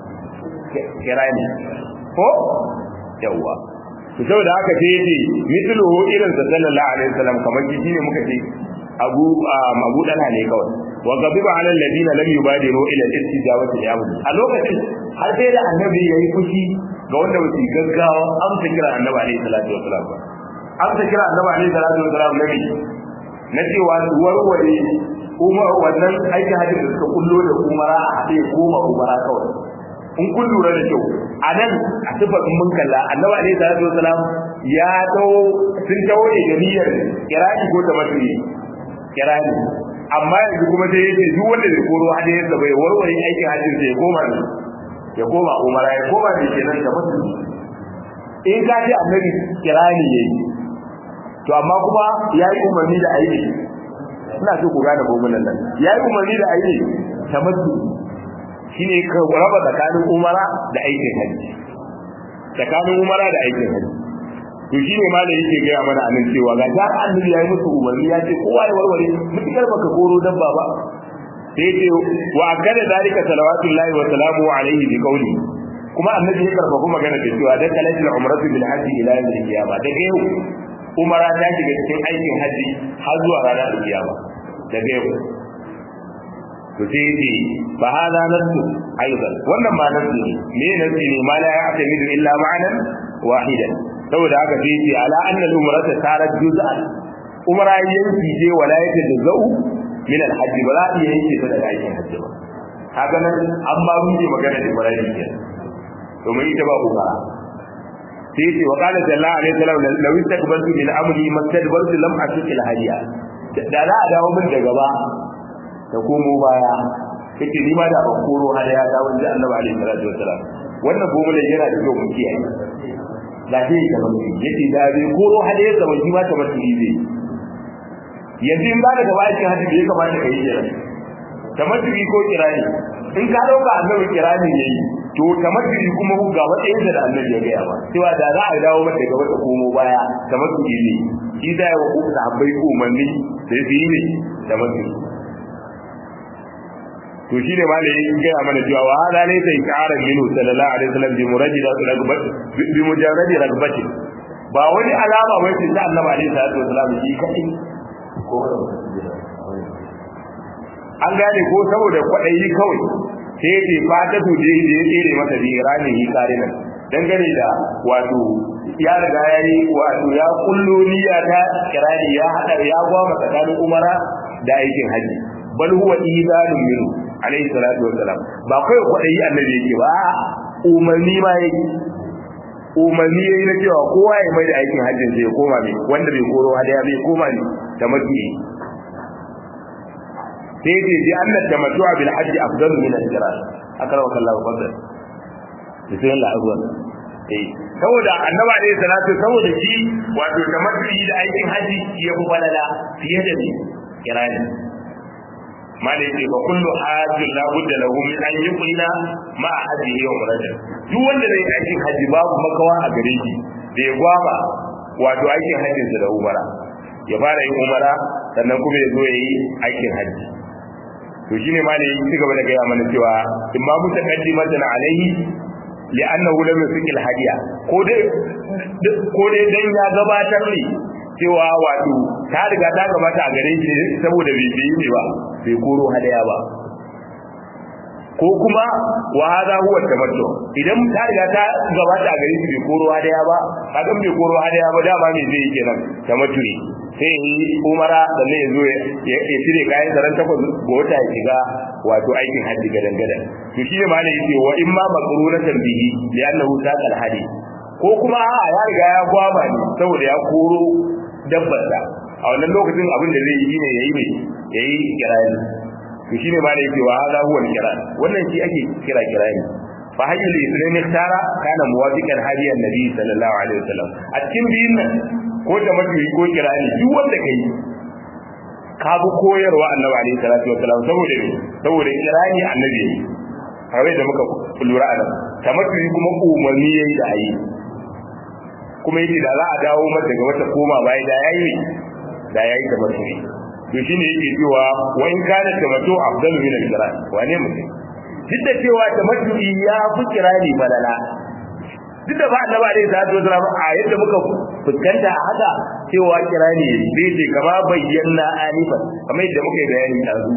kirani ko yawa to saboda haka sai yace mithluhu irin sa sallallahu alaihi wasallam kamar shi ne muka ce abu abu dala ne kawai wa gabiba ala alladina lam yubadiru ila al-istijabati li amri a lokacin har sai da annabi yayi fushi ga wanda ba su gaggawa amsa kira annabi alaihi salatu wasalam ba amsa kira annabi alaihi salatu wasalam nabi na cewa warware umar wannan aikin hajji da suka kullo da umara a haɗe goma umara kawai in kun lura da kyau a nan a sifar mun kalla annabi alaihi salatu wasalam ya dawo sun dawo ne da niyyar kirani ko da mafi kirani amma yanzu kuma sai yace duk wanda zai koro hadiyar da bai warware aikin hajjin sai ya koma ne ya koma umara ya koma ne kenan da mutum in ka ce annabi kirani yayi to amma kuma yayi umarni da aiki ina so ku gane gomunan nan yayi umarni da aiki tamattu shine ka raba tsakanin umara da aikin hajji tsakanin umara da aikin hajji to shine ma da yake gaya mana anan cewa ga ta annabi yayi musu umarni ya ce kowa ya warware mutukar baka koro dabba ba sai ce wa akada dalika salawatullahi wa salamu alaihi bi qawli kuma annabi ya karfafa magana da cewa da kalatul umratu bil hajji ila yawm al qiyama daga yau umara ta shiga cikin aikin haji har zuwa ranar al qiyama daga yau to sai yace fa hada nasu aidan wannan ma nasu ne me nasu ne ma la ya'tamidu illa ma'anan wahidan saboda haka sai yace ala anna al-umrata sarat juz'an umra yanki je wala yake da zau min al-hajj ba za ta yanke ta daga aikin hajji ba kaga nan an ma mun magana da Ibrahim kenan domin ita ba umara sai yace wa qala jalla alaihi salam law istakbaltu min amri mastadbartu lam asuk al hadiya da za a dawo min da gaba da komo baya kace ni ma da ban koro hadiya da wanda Annabi alaihi salatu wasalam wannan gomulan yana da kyau mun kiyaye da sai ka mun yace da bai koro hadiya da wani ma ta mutu zai yanzu in ba da gaba aikin hajji bai kamata ka yi kenan tamattu'i ko kirani in ka dauka annabi kirani yayi to tamattu'i kuma ga matsayin da annabi ya gaya ba cewa da za a dawo mata gaba ta komo baya tamattu'i ne shi da yawa ku sahabbai umarni da su yi ne tamattu'i to shi ne malai ya gaya mana cewa wa hada ne sai karan minu sallallahu alaihi wasallam bi muradi ragbat bi mujarradi ragbati ba wani alama ba ce ta annabi alaihi salatu wasallam shi kai ko an gane ko saboda kwaɗayi kawai sai ya ce fata su je da ya tsere masa bi ranin yi karinan dangane da wato ya riga ya yi wato ya kullo niyya ta kirani ya hada ya gwama tsakanin umara da aikin haji bal huwa idanun min alayhi salatu wassalam ba kai kwaɗayi annabi yake ba umarni ma yake umarni yayi na cewa kowa ya mai da aikin hajjin sai ya koma mai wanda bai koro hadaya bai koma ne da mafi sai dai bi annat tamattu'a bil hajj afdalu min al-qiran akrama kallahu fadl bismillah azwan eh saboda annabi alayhi salatu saboda shi wato tamattu'i da aikin haji ya fi walala fiye da ni kirani malai ce fa kullu hajjin la budda lahu min an yuqina ma hajjihi wa umrata duk wanda zai aikin haji babu makawa a gare shi da ya gwaba wato aikin hajjinsa da umara ya fara yin umara sannan kuma ya zo ya yi aikin haji to shine ma ne ci gaba da gaya mana cewa in ma muta qaddimatan alaihi li'annahu lam yusikil hadiya ko dai ko dai dan ya gabatar ne cewa wato ta riga ta gabata a gare shi saboda bai yi ne ba bai koro hadaya ba ko kuma wa hada huwa tamattu idan ta riga ta gabata a gare shi bai koro hadaya ba kaga bai koro hadaya ba dama me zai yi kenan tamattu ne sai yi umara da ne zo ya cire kayan zaran takwas ga wata ya shiga wato aikin hajji gadan gadan to shi ne ma ne yace wa imma maqrunatan bihi li annahu saqal hadi ko kuma a ya riga ya gwaba ne saboda ya koro dabbar da a wannan lokacin abin da zai yi ne yayi ne yayi kirani to shi ne ma ne yace wa hada huwa kiran wannan shi ake kira kirani fa hayyul islam ikhtara kana muwafiqan hadiyan nabi sallallahu alaihi wasallam a cikin biyun nan ko da mafi ko kirani duk wanda kai ka bi koyarwa annabi alaihi salatu wasallam saboda ne saboda kirani annabi yayi kawai da muka lura a nan tamattu kuma umarni yayi da ayi kuma yace da za a dawo mata daga wata koma bai da yayi da yayi tamattu to shine yake cewa wa in kana tamattu afdalu min al-kiran wane mutum duk da cewa tamattu ya fi kirani falala duk da ba annabi alaihi salatu wasallam a yadda muka fuskanta a haka cewa kirani zai ce kama bayyana anifan kamar yadda muka yi bayani yanzu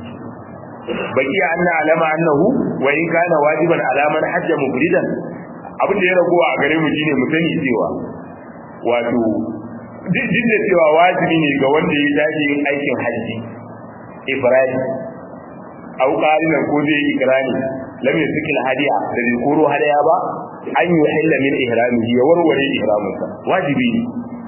baki anna alama annahu wa in kana wajiban alaman hajja mufridan abin da ya ragowa a gare mu shine mu sani cewa wato duk da cewa wajibi ne ga wanda ya tashi yin aikin hajji ibrahim au qarinan ko zai yi ikrani lam yusqil hadiya da bai koro hadiya ba an yi hilla min ihramihi ya warware ihraminsa wajibi ne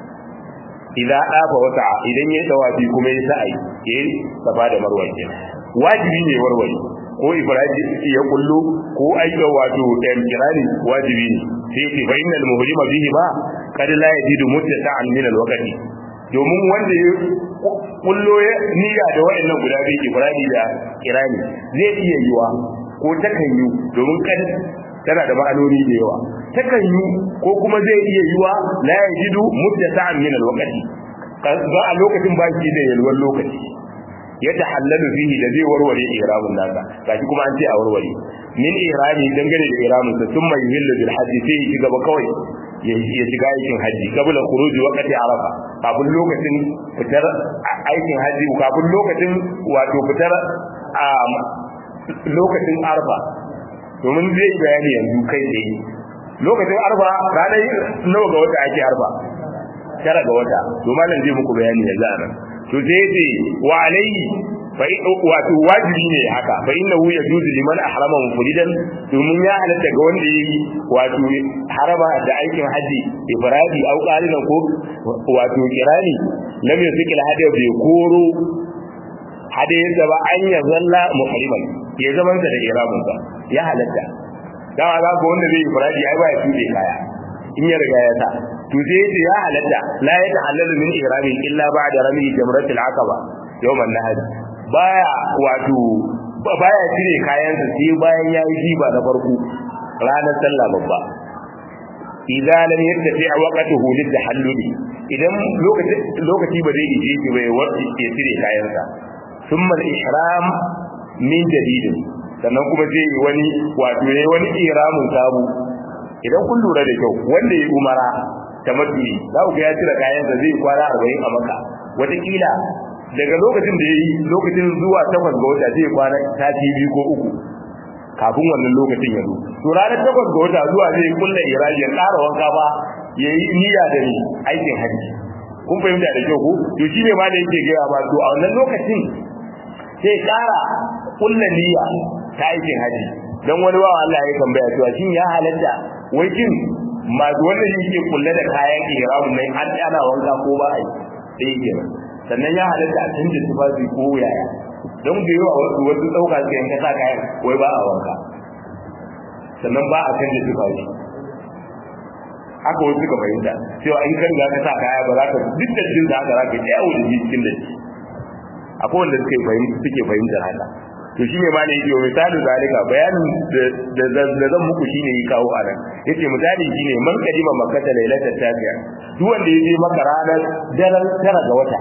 idan dafa wata idan ya tawafi kuma ya sa'i ya safa da marwa kenan wajibi ne warware ko ibrahim ya kullu ko aika wato ɗan kirani wajibi ne sai ce fa innal muhrima bihi ma kad la yajidu mutta'an min al-waqti domin wanda ya kullo ya niyya da waɗannan guda biyu ibrahim da kirani zai iya yiwa ko takan yi domin kad tana da ma'anoni da yawa takan yi ko kuma zai iya yiwa la yajidu mutta'an min al-waqti ba a lokacin ba shi da yalwar lokaci ya tahallalu fihi da zai warware ihramin nasa gashi kuma an ce a warware min ihrami dangane da ihramin sa thumma yuhillu bil hajji sai ya shiga ba kawai ya shiga aikin haji kabla khuruji waqti arafa kafin lokacin fitar aikin haji kafin lokacin wato fitar a lokacin arfa domin zai bayani yanzu kai tsaye lokacin arfa ranar nawa ga wata ake arfa tara ga wata to malam zai muku bayani yanzu a nan to sai ce wa alayhi fa wato wajibi ne haka fa innahu yajuzu liman ahrama mufridan domin ya halatta ga wanda yayi wato harama da aikin haji ifradi au qarina ko wato kirani lam yusikil hada bai koro hada yadda ba an ya zalla muhriman ya zaman da iramun sa ya halatta dawa za ko wanda zai ifradi ai ba ya tude kaya in ya riga ya sa to sai yace ya halatta la ya tahallalu min ihramin illa ba'da rami jamratil aqaba yawman nahar baya wato baya cire kayansa sai bayan ya yi jiba na farko ranar sallah babba idan lam yattafi waqtuhu litahalluli idan lokaci lokaci ba zai ije shi bai wacce ke cire kayansa thumma al-ihram min jadid sannan kuma zai yi wani wato yayi wani ihramin sabu idan kun lura da kyau wanda ya umara tamattu'i za ku ga ya cire kayansa zai kwana 40 a maka wataƙila daga lokacin da ya yi lokacin zuwa takwas ga wata zai kwana sati biyu ko uku kafin wannan lokacin ya zo to ranar takwas ga wata zuwa zai kulla iraji ya ƙara wanka ba ya yi niyya da ni aikin hajji kun fahimta da kyau ko to shi ne ma da yake gaya ba to a wannan lokacin sai ƙara kulla niyya ta aikin hajji dan wani bawa Allah ya tambaya cewa shin ya halatta wai kin masu wannan yake kulle da kayan ihramun nan an ana wanka ko ba a yi sai kenan sannan ya halatta a canza tufafi ko yaya don da yawa wasu wasu ɗauka su yanka sa kayan wai ba a wanka sannan ba a canza tufafi haka wasu suka fahimta cewa in kan ga ka sa kaya ba za ka duk da cikin da haka za ka yawo da shi cikin da shi akwai wanda suke fahimta suke fahimtar haka to shine ma ne yake misali zalika bayanin da da zan muku shine yi kawo anan yace misali shine man kadima makkata lailatul tafiya duk wanda yaje maka ranar daren tara ga wata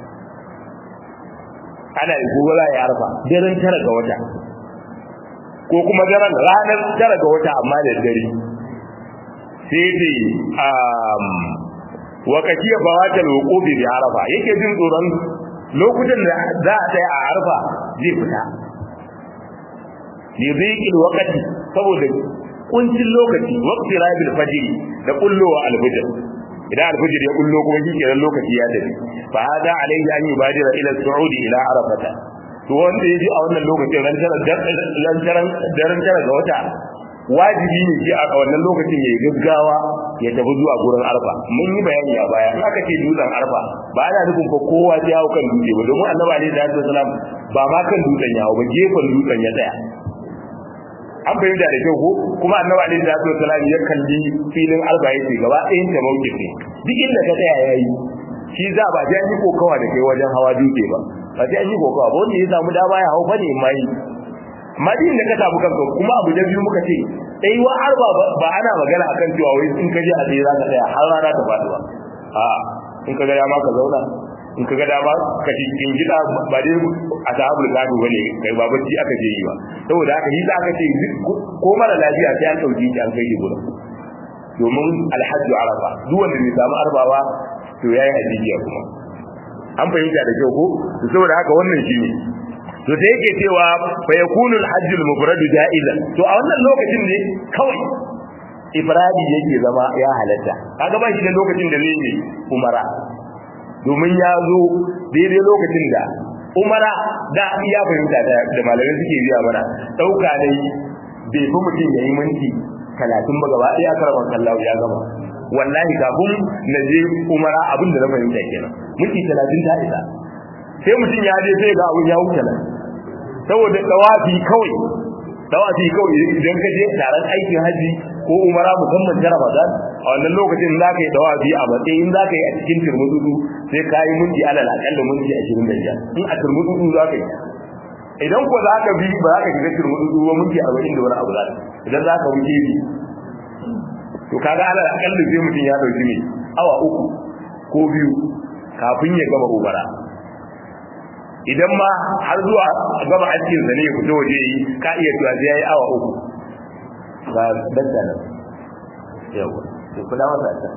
ana yi gobe za ya arfa daren tara ga wata ko kuma daren ranar tara ga wata amma da dare sai dai um wakati ya bawata wuqubi bi arafa yake jin tsoron lokutan da za a tsaya a arfa zai fita li dhiqil waqti saboda kuncin lokaci waqti rabil fajr da kullowa alfajr idan alfajr ya kullo kuma shikenan lokaci ya tafi fa hada alayhi an yubadira ila su'ud ila arafata to wanda yaji a wannan lokacin ran tara ran tara daren tara ga wata wajibi ne ji a wannan lokacin ya gaggawa ya tafi zuwa gurin arfa mun yi bayani a baya in aka ce dutsen arfa ba ana nufin fa kowa ya hau kan dutse ba domin annabi alaihi salatu wasalam ba ma kan dutsen ya hau ba gefen dutsen ya tsaya an fahimta da kyau ko kuma annabi alaihi salatu wasalam ya kalli filin arba yace gaba ɗayan ta mawqif ne duk inda ka tsaya yayi shi za ba ji an yi kokawa da kai wajen hawa dutse ba ba ji an yi kokawa ba wanda ya samu dama ya hau fa ne mai amma din da ka samu kanka kuma abu da biyu muka ce dai wa arba ba ana magana akan cewa wai in ka je a tsaye za ka tsaya har rana ta faɗi ba a in ka ga dama ka zauna in ka ga dama ka cikin gida ba dai a sahabul gado bane kai ba bacci aka je yi ba saboda haka yi za ka ce ko mara lafiya sai an dauki shi an kai shi gurin domin alhajju arafa duk wanda bai samu arba ba to yayi hajjiya kuma an fahimta da kyau ko saboda haka wannan shine to da yake cewa fa yakunu al-hajj al-mufrad ja'izan to a wannan lokacin ne kawai ifradi yake zama ya halatta kaga ba shi da lokacin da zai yi umara domin ya zo daidai lokacin da umara da ya fahimta da malamai suke biya mana dauka dai bai fi mutum yayi minti talatin ba gaba ɗaya karban kallahu ya gama wallahi kafin na je umara abin da na fahimta kenan minti talatin ta isa sai mutum ya je sai ga abin ya wuce nan saboda dawafi kawai dawafi kawai idan ka je taron aikin haji ko umara musamman ta Ramadan a wannan lokacin za ka yi dawafi a matsayin za ka yi a cikin turmududu sai ka yi minti alal akalla minti ashirin da biyar in a turmududu za ka yi idan ko za ka bi ba za ka shiga turmududu ba minti arba'in da wani abu za idan za ka wuce bi to kaga alal akalla sai mutum ya dauki ne awa uku ko biyu kafin ya gama umara idan ma har zuwa gaba aikin sa ne ya fito waje yi ka iya tuwa sai yayi awa uku ba dadda nan yawa to kula masa ta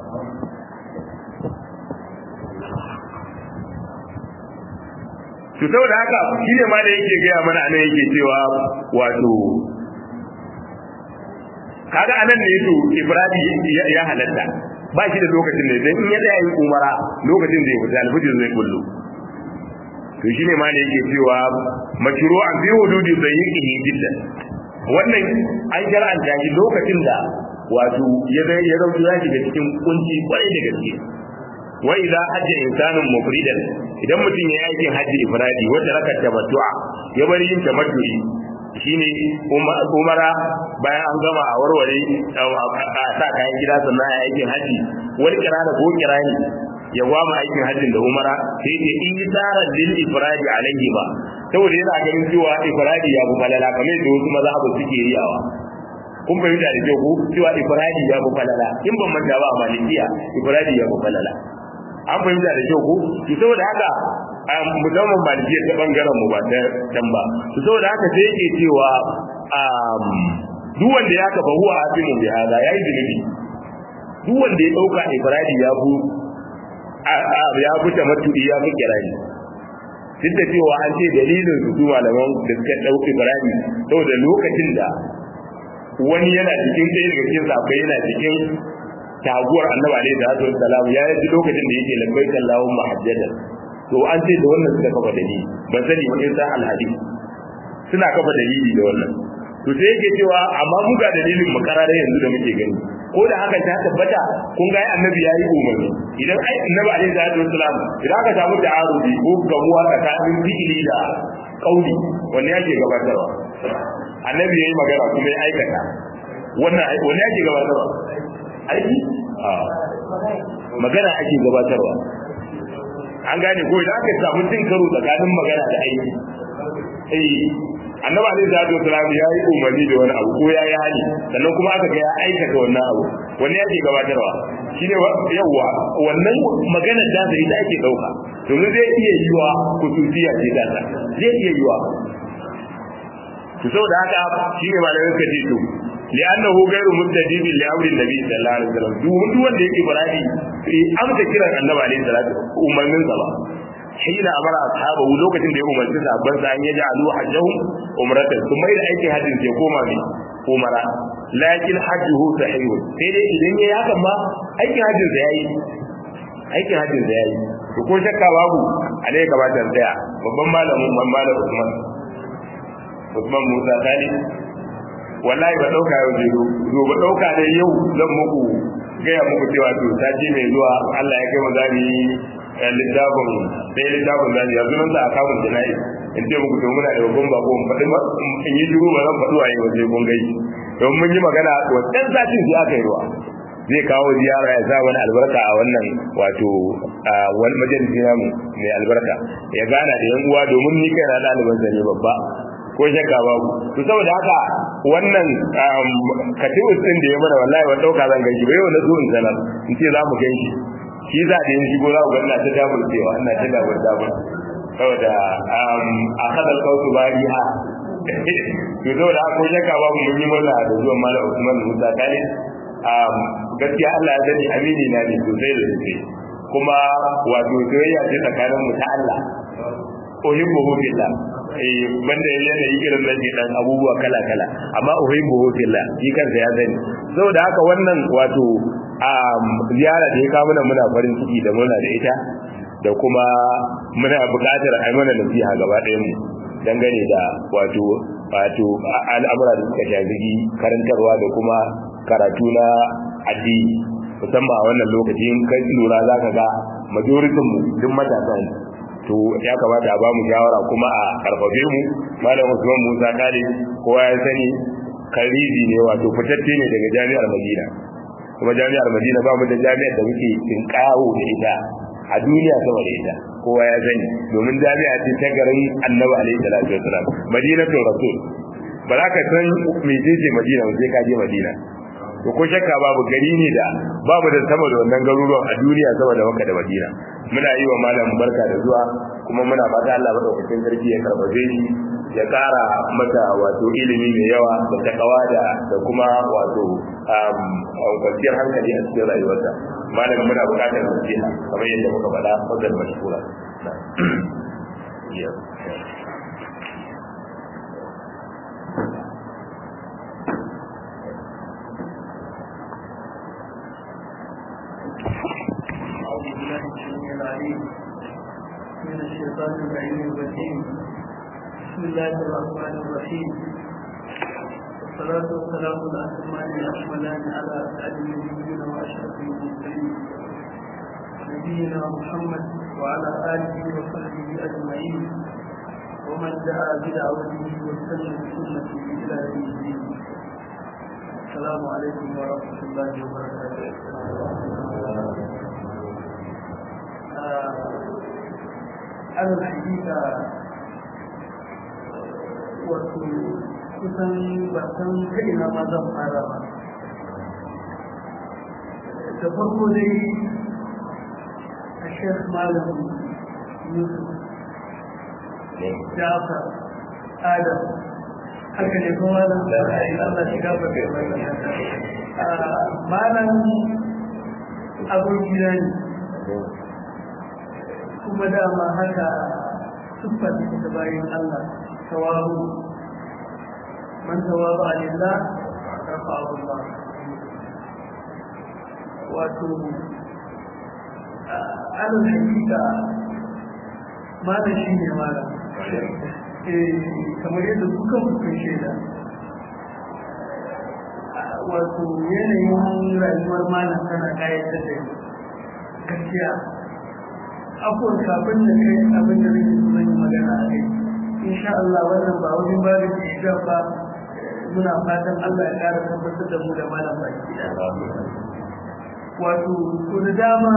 to saboda haka shi ne ma da yake gaya mana anan yake cewa wato kaga anan ne to ibradi ya halatta ba shi da lokacin ne dan in ya tsaya yin umara lokacin da ya fita alfijir zai kullu to shine ma ne yake cewa mashru'an fi hududi sayyihi jiddan wannan an shar'anta shi lokacin da wato ya ya zauki ya shiga cikin kunci kwarai da gaske wa idza hajja insanun mufridan idan mutum ya yi aikin hajji ifradi wanda raka tamattu'a ya bari yin tamattu'i shine umara bayan an gama a warware a sa kayan gida sannan a aikin haji wani kirana ko kirani ya gwama aikin hajjin da umara sai ce in yi tsara lil ifradi alaihi ba saboda yana ganin cewa ifradi ya fi falala kamar yadda wasu maza abu suke riyawa kun fahimta da kyau ko cewa ifradi ya fi falala in ban manta ba a malikiya ifradi ya fi falala an fahimta da kyau ko to saboda haka musamman malikiya ta bangaren mu ba ta dan ba to saboda haka sai yake cewa duk wanda ya kafa huwa asimu bi hada yayi zunubi duk wanda ya dauka ifradi ya bu ya bu tamattu'i ya fi kirani duk da cewa an ce dalilin su malaman da suka dauki ifradi saboda lokacin da wani yana cikin ɗaya daga cikin sahabbai yana cikin taguwar annabi alaihi salatu wassalam ya yi lokacin da yake labbaik allahumma hajjatan to an ce da wannan suka kafa dalili ban sani ba in sa alhadith suna kafa dalili da wannan to sai yake cewa amma mu ga dalilin mu karara yanzu da muke gani ko da haka ta tabbata kun ga annabi yayi umarni idan ai annabi alaihi salatu wassalam idan aka samu ta'arudi ko gamuwa tsakanin fi'ili da kauli wanne yake gabatarwa annabi yayi magana kuma ya aikata wannan wanne yake gabatarwa aiki a magana ake gabatarwa an gane ko idan aka samu cin karo tsakanin magana da aiki eh annabi alaihi salatu wasalam ya yi umarni da wani abu ko ya yi hali sannan kuma aka ga ya aikata wannan abu wani yake gabatarwa shine yawa wannan magana da zai da ake dauka domin zai iya yiwa kusuciya ce da ta zai iya yiwa to saboda haka shine malamin ka ce to li'annahu ghayru mustajibin li amri nabi sallallahu alaihi wasallam duk wanda yake baradi sai amsa kiran annabi alaihi salatu umarnin sa ba hina amara ashabahu lokacin da ya umarci sahabban sa an yaja alu hajjahum umratan kuma da aikin hajjin sai koma ne umara lakin hajjuhu sahih sai dai idan yayi hakan ma aikin hajjin sa yayi aikin hajjin sa yayi to ko shakka babu a dai gabatar tsaya babban malamin malam Usman Usman Musa Talib wallahi ba dauka yau zai zo ba dauka dai yau zan muku gaya muku cewa to sati mai zuwa Allah ya kai mu zami littafin sai littafin zami yanzu nan za a kawo jana'i in ce muku to muna da babban bako in faɗi in yi shiru ba zan faɗi waye ba sai kun gai don mun yi magana wancan satin sai aka yi ruwa zai kawo ziyara ya sa wani albarka a wannan wato wani majalisi namu mai albarka ya gana da yan uwa domin ni kai na ɗaliban ne babba ko shakka babu to saboda haka wannan katibus din da ya mana wallahi wa dauka zan ganshi bai wanda zo in sanar in ce za mu ganshi shi za da yin shigo za ku ga ina ta dabul cewa ina ta dabul dabul saboda a kadal kautu bariha to saboda haka ko shakka babu mun yi murna da zuwan malam Usman Musa Khalid gaskiya Allah ya sani amini na ne sosai da sosai kuma wato soyayya ce tsakanin mu ta Allah uhibbuhu fillah eh banda yanayi irin nan ke dan abubuwa kala kala amma uhibbuhu fillah shi kansa ya sani saboda haka wannan wato ziyara da ya kawo mana muna farin ciki da muna da ita da kuma muna buƙatar a mana nasiha gaba ɗayan mu dangane da wato wato al'amura da suka shafi karantarwa da kuma karatu na addini musamman a wannan lokaci in kai lura za ka ga majoritin mu duk matasa ne to ya kamata a ba mu shawara kuma a karfafe mu malam Usman Musa Kale kowa ya sani karizi ne wato fitacce ne daga jami'ar Madina kuma jami'ar Madina ba mu da jami'ar da muke tinkawo da ita a duniya sama da ita kowa ya sani domin jami'a ce ta garin Annabi alaihi salatu wasalam Madinatul Rasul ba za ka san mecece Madina ba sai ka je Madina to ko shakka babu gari ne da babu da sama da wannan garuruwan a duniya sama da Makka da Madina muna yi wa malam barka da zuwa kuma muna fata Allah madaukakin sarki ya karbace shi ya kara mata wato ilimi mai yawa da takawa da da kuma wato kwanciyar hankali a cikin rayuwarsa malam muna buƙatar nasiha kamar yadda muka faɗa wajen mashkura أعوذ بالله السميع العليم من الشيطان اللعين الرجيم بسم الله الرحمن الرحيم والصلاة والسلام الأتمان الأكملان على أسعد النبيين وأشرف المرسلين نبينا محمد وعلى آله وصحبه أجمعين ومن دعا بدعوته واستنى بسنته إلى يوم الدين السلام عليكم ورحمة الله وبركاته على الحقيقة wato kusan ba san kaina ma zan fara ba da farko dai a shek malam yusuf jafar adam haka ne kuma malam da ra'ayi allah shiga ba kai malam abokina ne kuma dama haka siffar da bayan Allah tawaru man tawaru a lillah rafa Allah wato alal hakika malam shi ne malam kamar yadda kuka kuka shaida wato yanayin rayuwar malam tana kayatar da gaskiya abubuwan kafin da kai abin da nake so yi magana a kai insha Allah wannan ba wani ba da ke ba muna fatan Allah ya ƙara tabbatar da mu da malam baki wato to da dama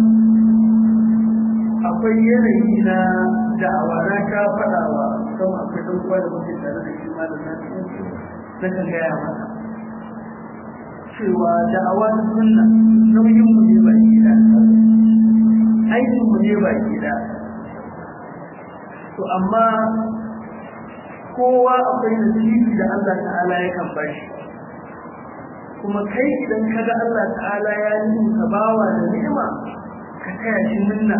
akwai yanayi na da'awa na ka faɗawa kuma akwai ɗan kwa da muke tare da shi malam na na kan gaya masa cewa da'awa ta sunna nauyin mu ne baki da aikin mu ne baki da to amma kowa akwai nasibi da Allah ta'ala ya kan bashi kuma kai idan ka ga Allah ta'ala ya yi ka bawa da ni'ima ka taya shi minna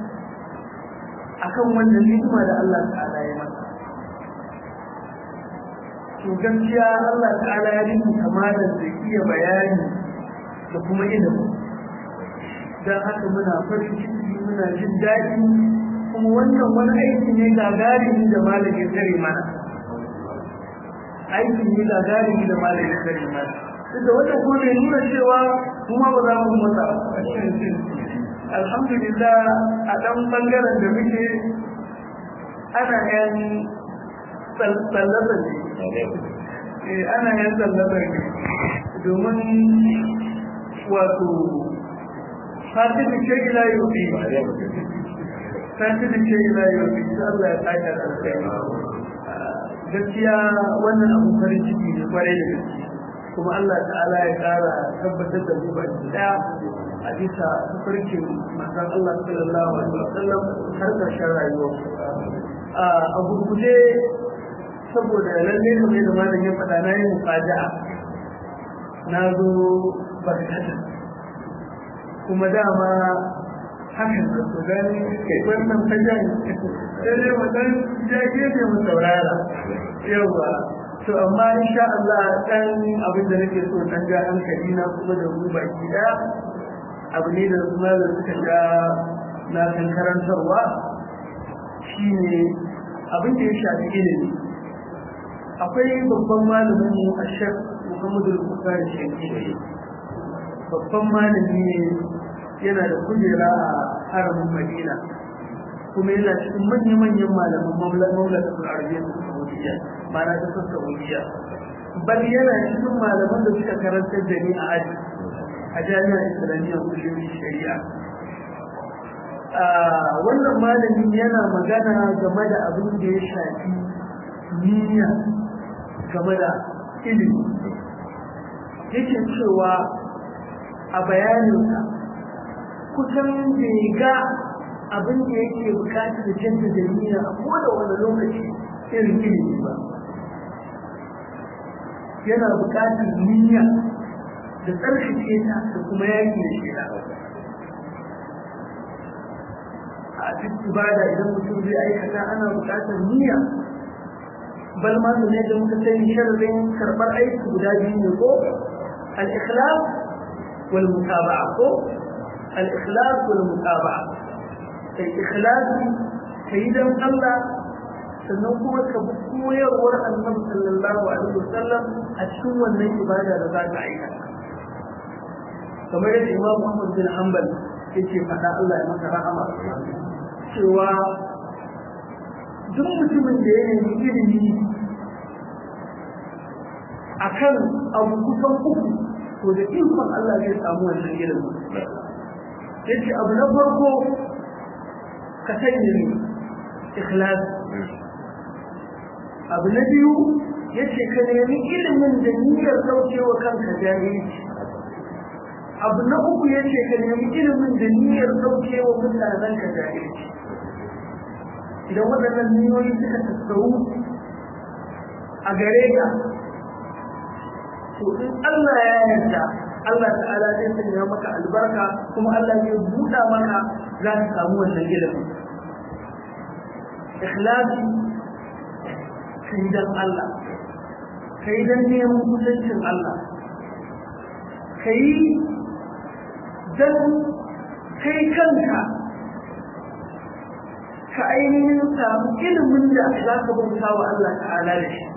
akan wannan ni'ima da Allah ta'ala ya masa to gaskiya Allah ta'ala ya yi kamalar da iya bayani da kuma ilimi don haka muna farin ciki muna jin daɗi kuma wannan wani aiki ne gagarumi da malamin tare mana aiki ne gagarumi da malamin tare mana duk da wannan kuma bai nuna cewa kuma ba za mu masa alhamdulillah a ɗan ɓangaren da muke ana yan tsallabar ne ana yan tsallabar ne domin wato fatin da ke ila yau ne fatin da ke ila yau ne Allah ya tsaka da gaskiya wannan abu farin ciki ne kwarai da gaske kuma Allah ta'ala ya kara tabbatar da mu baki daya a bisa tafarkin manzon Allah sallallahu alaihi wasallam har karshen rayuwar a gurguje saboda lalle kamar da malam ya faɗa na yi mufaja'a na zo barkata kuma dama hakan da su gani wannan fajan sai dai mu dan ja gefe mu saurara yawa to amma insha Allah dan abin da nake so dan ga hankali na kuma da mu baki daya abu ne da su da suka ga na kan karantarwa shine abin da ya shafi ilimi akwai babban malamin mu a shek Muhammadu Bukhari Shekki babban malami ne yana da kujera a haramin Madina kuma yana cikin manya-manyan malaman mamlakatul arabiyya ta Saudiya mana ta ta Saudiya bal yana cikin malaman da suka karantar da ni a aji a jami'ar Islamiyya kullum shari'a wannan malamin yana magana game da abin da ya shafi niyya game da ilimi yake cewa a bayaninsa kusan bai ga abin da yake bukatar canza da niyya a koda wani lokaci irin ilimi ba yana bukatar niyya da tsarkake ta da kuma yaki da shi a duk ibada idan mutum zai aikata ana buƙatar niyya bal ma ne da muka sani sharadin karɓar aiki guda biyu ne ko al-ikhlas wal mutaba'a ko al-ikhlas wal mutaba'a kai ikhlasi kai dan Allah sannan kuma ka bi koyarwar annabi sallallahu alaihi wasallam a cikin wannan ibada da za ka aikata kamar yadda Imam Muhammad bin Hanbal yake faɗa Allah ya maka rahama cewa duk mutumin da ya nemi ilimi akan abu kusan uku to da ikon Allah zai samu wannan ilimi yace abu na farko ka sanya ne ikhlas abu na biyu yace ka nemi ilimin da niyyar daukewa kanka jahilci abu na uku yace ka nemi ilimin da niyyar daukewa mutanen ka jahilci idan waɗannan niyoyi suka tattaru a gare ka to in Allah ya yarda Allah ta'ala zai sanya maka albarka kuma Allah zai buɗa maka za ka samu wannan ilimin ikhlasi kai dan Allah kai dan neman kusancin Allah kai dan kai kanka ka ainihin samu ilimin da za ka bauta wa Allah ta'ala da shi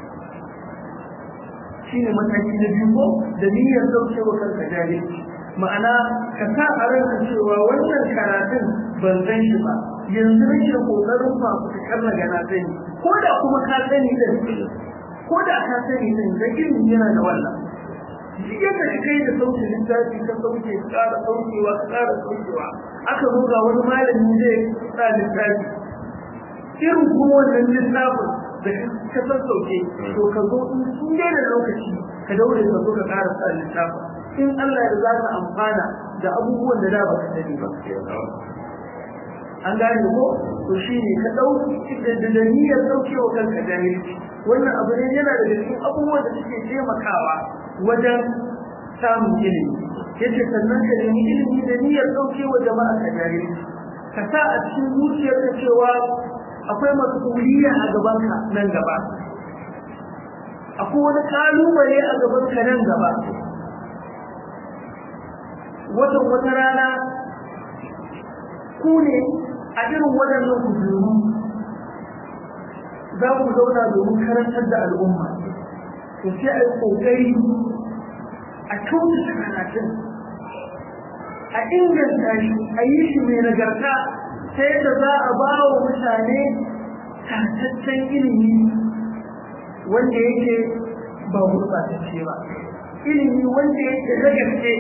shi ne mataki na biyu ko da niyyar daukewa kanka jahilci ma'ana ka sa a ranka cewa wannan karatun ban san shi ba yanzu nake kokarin ba ku karna gana sani ko da kuma ka sani da ko da ka sani din da ilimi yana da wannan shi yadda ka kai da sauke littafi ka sauke ka ƙara saukewa ka ƙara saukewa aka zo ga wani malami zai sa littafi irin kuma wannan littafin da ka san sauke to ka zo in sun daina lokaci ka daure ka zo ka ƙara sa littafin in Allah ya za ka amfana da abubuwan da da ba ka sani ba an gane ko to shi ne ka ɗauki da niyyar ɗaukewa kanka jahilci wannan abu ne yana da cikin abubuwan da suke taimakawa wajen samun ilimi yace sannan ka nemi ilimi da niyyar ɗaukewa jama'a ka jahilci ka sa a cikin zuciyarka cewa akwai mas'uliyya a gabanka nan gaba akwai wani kalubale a gabanka nan gaba watan wata rana ku ne a irin waɗannan kujeru za ku zauna domin karantar da al'umma to sai a yi ƙoƙari a kyautata karatun a inganta shi a yi shi mai nagarta ta yadda za a ba wa mutane tataccen ilimi wanda yake ba gurɓatacce ba ilimi wanda yake na gaske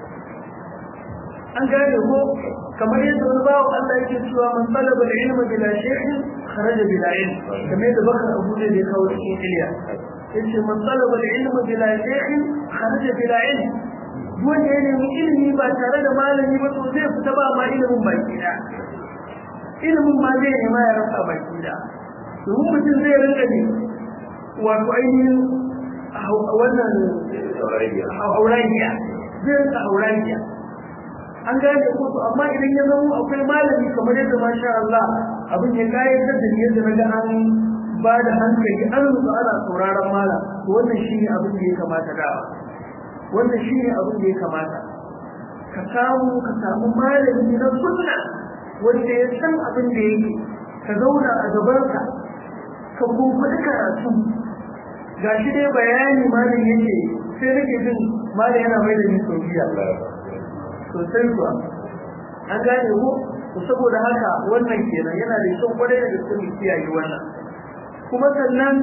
an gane ko kamar yadda wani bawa Allah yake cewa man talaba al-ilma bila shaykhin kharaja bila ilm kamar yadda bakar Abu da ya kawo cikin Iliya yace man talaba al-ilma bila shaykhin kharaja bila ilm wanda ya nemi ilimi ba tare da malami ba to zai fita ba ma ilimin baki da ilimin ma zai nema ya rasa baki da domin mutum zai rinka ne wato ainihin wannan hauragiya zai rinka hauragiya an gane ko to amma idan ya zama akwai malami kamar yadda masha Allah abin ya kayatar da yadda na ga an ba da hankali an rubu ana sauraron malam to wannan shine abin da ya kamata da wannan shine abin da ya kamata ka samu ka samu malami na sunna wanda ya san abin da yake ka zauna a gabanka ka kumfuɗi karatu gashi dai bayani malam yake sai nake jin malam yana mai da ni saudiya sosai kuwa an gane ko to saboda haka wannan kenan yana da kyau kwarai da gaske mu kiyaye wannan kuma sannan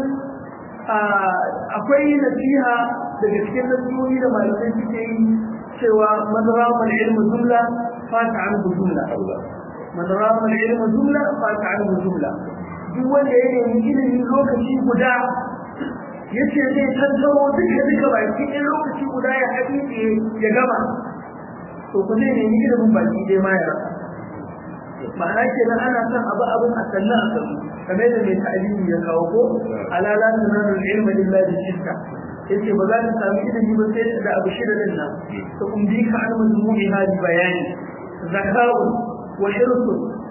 akwai nasiha daga cikin nasihohi da malamai suke yi cewa madramal ilmu jumla fata an jumla madramal ilmu jumla fata an jumla duk wanda ya nemi ilimi lokaci guda yace zai tattaro duka duka baki ɗaya lokaci guda ya haɗi ya gama to ku zai nemi ilimin baki dai ma ya rasa ma'ana ke nan ana son abu abin a sannan a sannu kamar da mai ta'alimi ya kawo ko alala sunanul ilma illa bi shirka yace ba za ka samu ilimi ba sai da abu shida din nan to kun bi ka an mazmuni hadi bayani zaka'u wa hirsu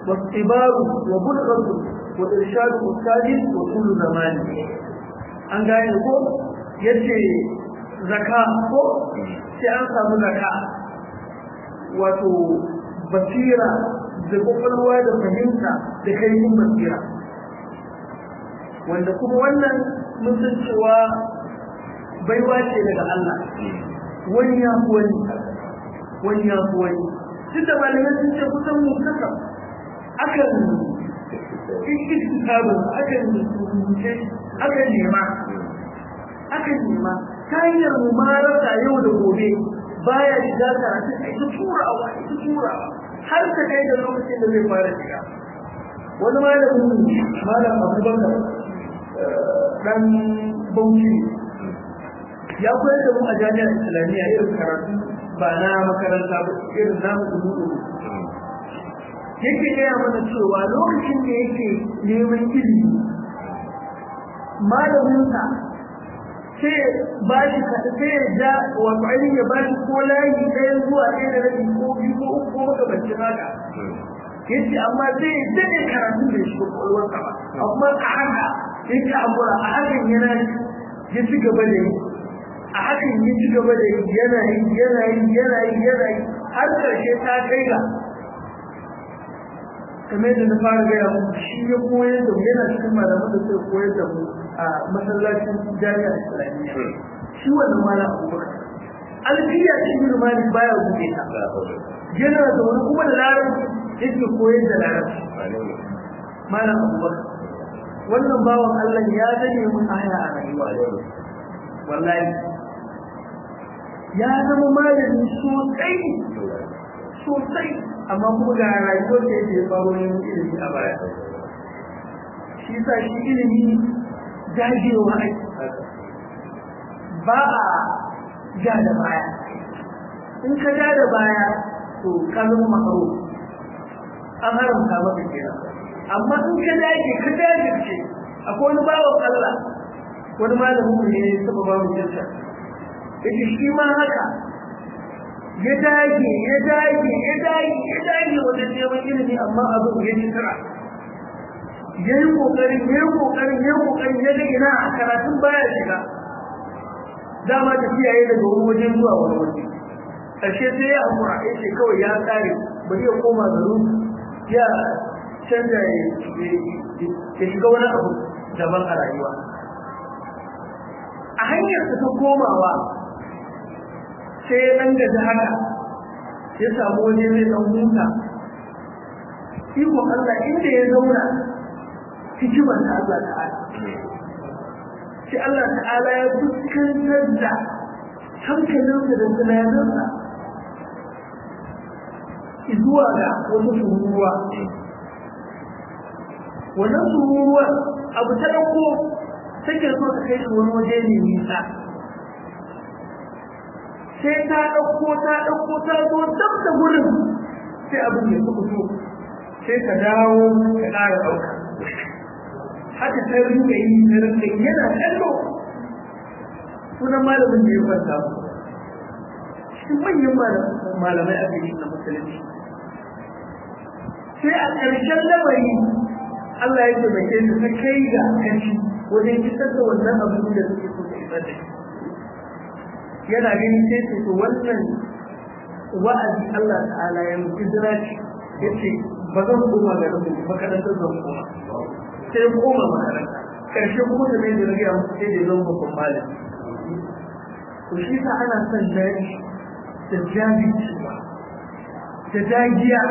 واختبار وبلغة وإرشاد أستاذ وطول زمان an gane ko yace zaka ko sai an samu zaka wato basira da kwakwalwa da fahimta da kaifin basira wanda kuma wannan mun san cewa baiwa ce daga Allah wani ya fi wani wani ya fi wani duk da malamai sun ce kusan mu kasa akan cikin kitabun akan rubuce akan nema akan nema ta hanyar mumarasa yau da gobe baya shiga karatun a ita turawa ita turawa har ta kai da lokacin da zai fara shiga wani malamin malam abubakar dan bauchi ya koyar da mu a jami'ar islamiyya irin karatu ba na makaranta ba irin namu da mudu yake gaya mana cewa lokacin da yake neman ilimi malaminsa sai ba shi sai ya ja wato ainihin ya ba shi ko layi ɗaya zuwa ɗaya da rabi ko biyu ko uku ko makamancin haka yace amma zai daɗe karatun da shi kwakwalwarsa ba amma a haka yake amura a hakan yana ya ci gaba da yi a hakan ya ci gaba da yi yana yi yana yi yana yi yana yi har ƙarshe ta kai ga kamar da na fara gaya mu shi ya koyar da mu yana cikin malaman da suka koyar da mu a masallacin jami'ar islamiyya shi wannan mala abubakar alfiya shi bin malik baya buɗe ta yana da wani kuma da larabci yake koyar da larabci malam abubakar wannan bawan Allah ya zane mun aya a rayuwa wallahi ya zama malami sosai sosai amma kuma ga rayuwar da yake faro yin ilimi a baya shi sa shi ilimi dagewa aiki ba a ja da baya in ka ja da baya to ka zama makaro an haramta maka kenan amma in ka dage ka dage ce akwai wani bawan Allah wani malamin mu ne saba ba mu jinta yace shi ma haka ya dage ya dage ya dage ya dage wajen neman ilimi amma abin ya ci tara ya yi kokari ya yi kokari ya yi kokari ya ga ina a karatun baya shiga dama tafiya ya daga wani waje zuwa wani waje ƙarshe sai ya hakura ya ce kawai ya tsare bari ya koma garin ya canza ya shiga wani abu daban a rayuwa a hanyar ta komawa sai ya ɗan gaji haka ya samu waje mai ɗan huta iko Allah inda ya zauna hikimar ta Allah ta'ala sai Allah ta'ala ya fuskantar da hankalinsa da tunaninsa zuwa ga wata tururuwa wannan tururuwa abu ta ɗauko take so ta kai shi wani waje ne nisa sai ta ɗauko ta ɗauko ta zo dab da gurin sai abin ya fi fito sai ka dawo ka ƙara ɗauka haka ta rinka yi na rinka yi yana kallo sunan malamin da ya kwanta cikin manyan malamai a gari na musulunci sai a ƙarshen lamari Allah ya taimake su ta kai ga kanci wajen kisar da wannan abin da suke so ta isar da shi yana gani sai ce to wannan wa'azi Allah ta'ala ya mutu jira ce ya ce ba zan koma ga rubin makarantar zan koma sai koma makaranta karshe kuma da mai da rage a mutu sai da zan babban malam to shi sa ana son daji da jajircewa da dagiya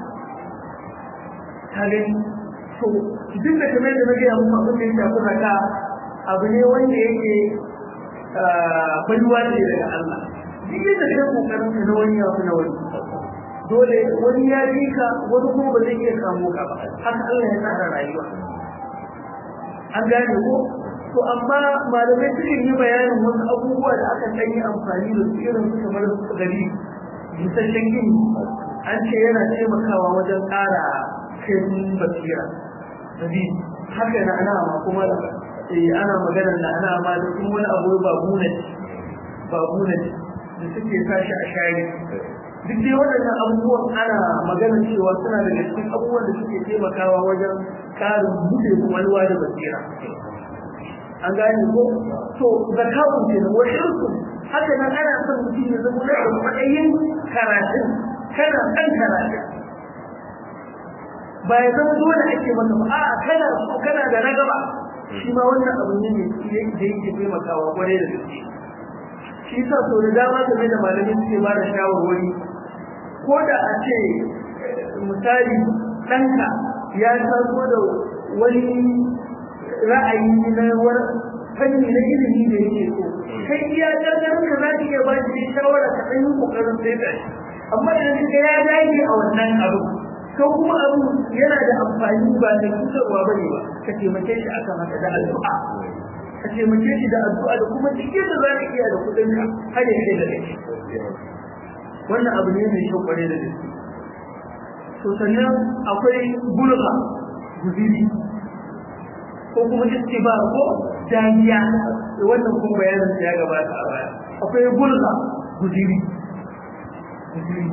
ta gani to duk da kamar da na gaya muku abin da ya shafi zaka abu ne wanda yake baiwa ce daga Allah duk yadda kai kokarin ka na wani ya fi na wani dole wani ya bi ka wani kuma ba zai iya kamo ka ba haka Allah ya tsara rayuwa an gane ko to amma malamai sukan yi bayanin wasu abubuwa da aka ɗan yi amfani da su irin su kamar gari busasshen gini an ce yana taimakawa wajen ƙara kaifin basira sabi haka na ana ma kuma ana magana da ana ma da kuma wani abu ba buna ba buna da suke sashi a shari duk dai waɗannan abubuwan ana magana cewa suna daga cikin abubuwan da suke taimakawa wajen ƙarin buɗe kwakwalwa da basira an gane ko to zakawun ke da wasu haka nan ana son mutum ya zama da matsayin karatun kana kan karatun ba ya zama dole ake maka ba a'a kana kana da na gaba shi ma wannan abu ne da yake taimakawa kwarai da gaske shi sa so da dama game da malamai suke ba da shawarwari ko da a ce misali ɗanka ya taso da wani ra'ayi na wani fanni na ilimi da yake so kai iya ƙarƙarin ka za ka iya ba shi shawara ka ɗan yi ƙoƙarin sai da shi amma idan ka ya dage a wannan abu ko kuma abu yana da amfani ba da cutarwa ba ne ba ka taimake shi akan haka da addu'a ka taimake shi da addu'a da kuma cikin da za ka iya da kuɗin ka har ya kai da kai wannan abu ne mai kyau kware da gaske to sannan akwai bulga guziri ko kuma istiba ko dariya wannan kuma bayanin ya gabata a baya akwai bulga guziri guziri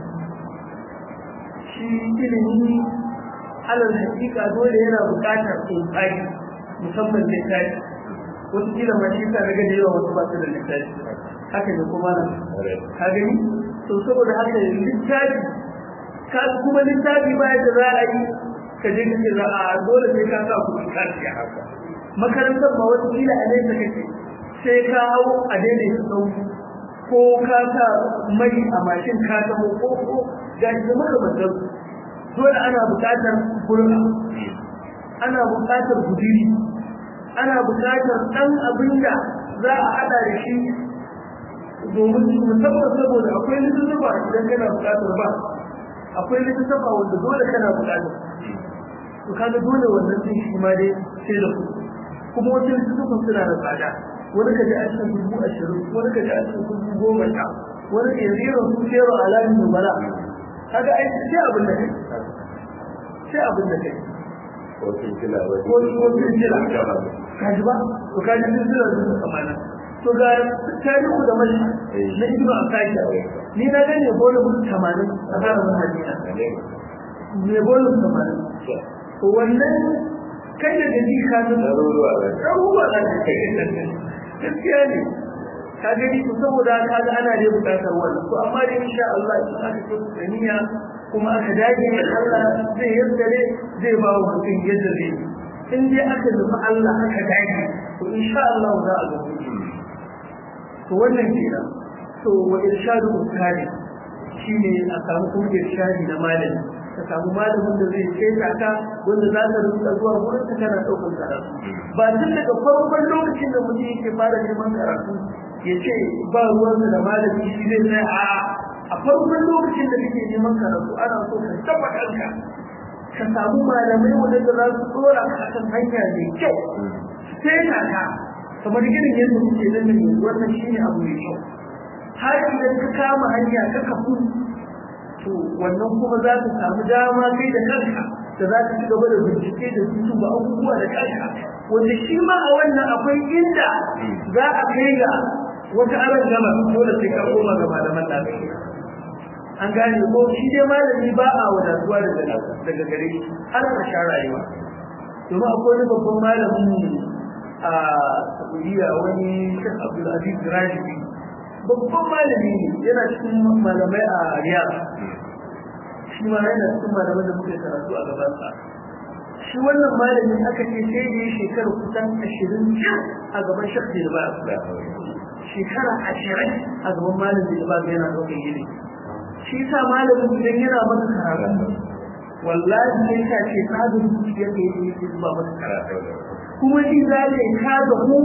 shi ilimi alal hakika dole yana buƙatar tsari musamman littafi wasu kila ma shi ta daga da yawa wasu ba su da littafi haka da kuma nan ka gani to saboda haka littafi ka kuma littafi ba yadda za a yi ka je ka ce za a dole sai ka sa kuɗi ka siya haka makarantar ma wata kila a nesa kake sai ka hau a daidai su sauki ko ka sa mai a mashin ka taho ko ko ga shi da makamantar dole ana buƙatar kurma ana buƙatar gudiri ana buƙatar ɗan abin da za a haɗa da shi domin musamman saboda akwai littattafa idan kana buƙatar ba akwai littattafa wanda dole kana buƙatar to kaga dole wannan din shi ma dai sai da kuɗi kuma wasu littattafan suna da tsada wani ka ji a cikin dubu ashirin wani ka ji a cikin dubu goma sha wani ke zero su zero alamin nubala kaga ai sai abin da kai sai abin da kai ko silsila ba ko ko silsila kaji ba to kaji silsila da kamana to ga tarihu da mai na ibnu asaki ni na gane bolo mun 80 a harin hadina ne bolo 80 to wannan kai da gani ka san ɗaruruwa ba ruwa da gaskiya ne ka gani to saboda ka ga ana da bukatar wannan to amma da insha Allah in aka ce tsaniya kuma aka dage Allah zai yadda ne zai ba wa mutum yadda zai in dai aka zuba Allah aka dage to insha Allah za a ga to wannan kenan to wa irshadu ustadi shine a samu kuma irshadi na malami ka samu malamin da zai ce ka wanda za ka rinka zuwa wurin ka kana ɗaukar karatu ba tun daga farkon lokacin da mutum yake fara neman karatu ya ce ba ruwansa da malami shi zai sai a a farkon lokacin da kake neman karatu ana so ka taba kanka ka samu malamai wadanda za su tsora ka kan hanya mai kyau sai ka ka kamar irin yadda muke nan ne wannan shine abu mai kyau har idan ka kama hanya ka kafu to wannan kuma za ka samu dama kai da kanka da za ka ci gaba da bincike da su ba abubuwa da kanka wanda shi ma a wannan akwai inda za a kai ga wata aran gama dole sai ka koma ga malaman lafiya an gane ko shi dai malami ba a wadatuwa daga daga gare shi har ka sha rayuwa domin akwai wani babban malamin a Saudiya wani Sheikh Abdul Aziz Rashidi babban malami ne yana cikin malamai a Riyadh shi ma yana cikin malaman da muke karatu a gabansa shi wannan malamin aka ce sai da shekara kusan ashirin a gaban Sheikh Dilba shekara ashirin a gaban malamin Dilba yana ɗaukar ilimi shi sa malamin idan yana maka karatu wallahi sai ka ce ka da zuciya ka yi yake zuba maka karatu kuma shi za ka yi ka da hu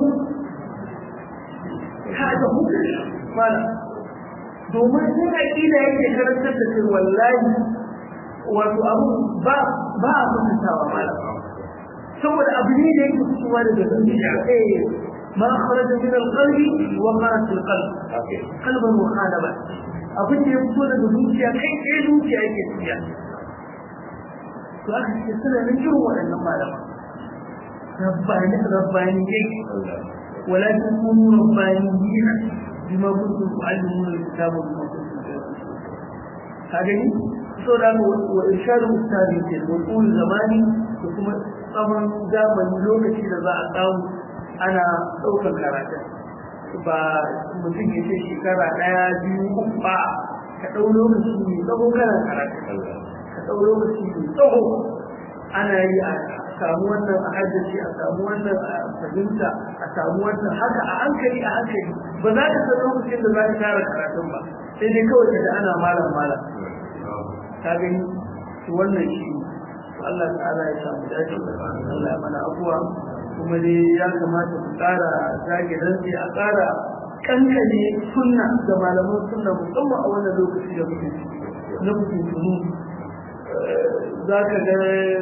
ka da hu mana domin sun aƙida yake karantar da kai wallahi wato abu ba ba a mutuntawa malam saboda abu ne da yake fitowa daga zuciya eh ما خرج من القلب وخرج في القلب قلبا وخالبا abin da ya fito daga zuciya kai tsaye zuciya yake tafiya to aka ce suna nan irin waɗannan malama rabbani rabbani yake walakin kunu rabbaniyina bima kuntum tu'allimuna alkitaba bima kuntum ka gani so da mu wa irshadu ustadi ke wa qul zamani da kuma tsawon zamani lokaci da za a samu ana ɗaukar karatun ba mutum ya ce shekara ɗaya biyu uku ba ka ɗau lokaci mai tsawo kana karatun ka ɗau lokaci mai tsawo ana yi a samu wannan a haddace a samu wannan a fahimta a samu wannan haka a hankali a hankali ba za ka san lokacin da za ka tara karatun ba sai dai kawai ka da ana malam malam ka gani to wannan shi Allah ta'ala ya samu dace Allah ya mana abuwa kuma dai ya kamata ku ƙara zage dantse a ƙara kankane sunna da malaman sunna musamman a wannan lokaci da muke na mutuntunu za ka ga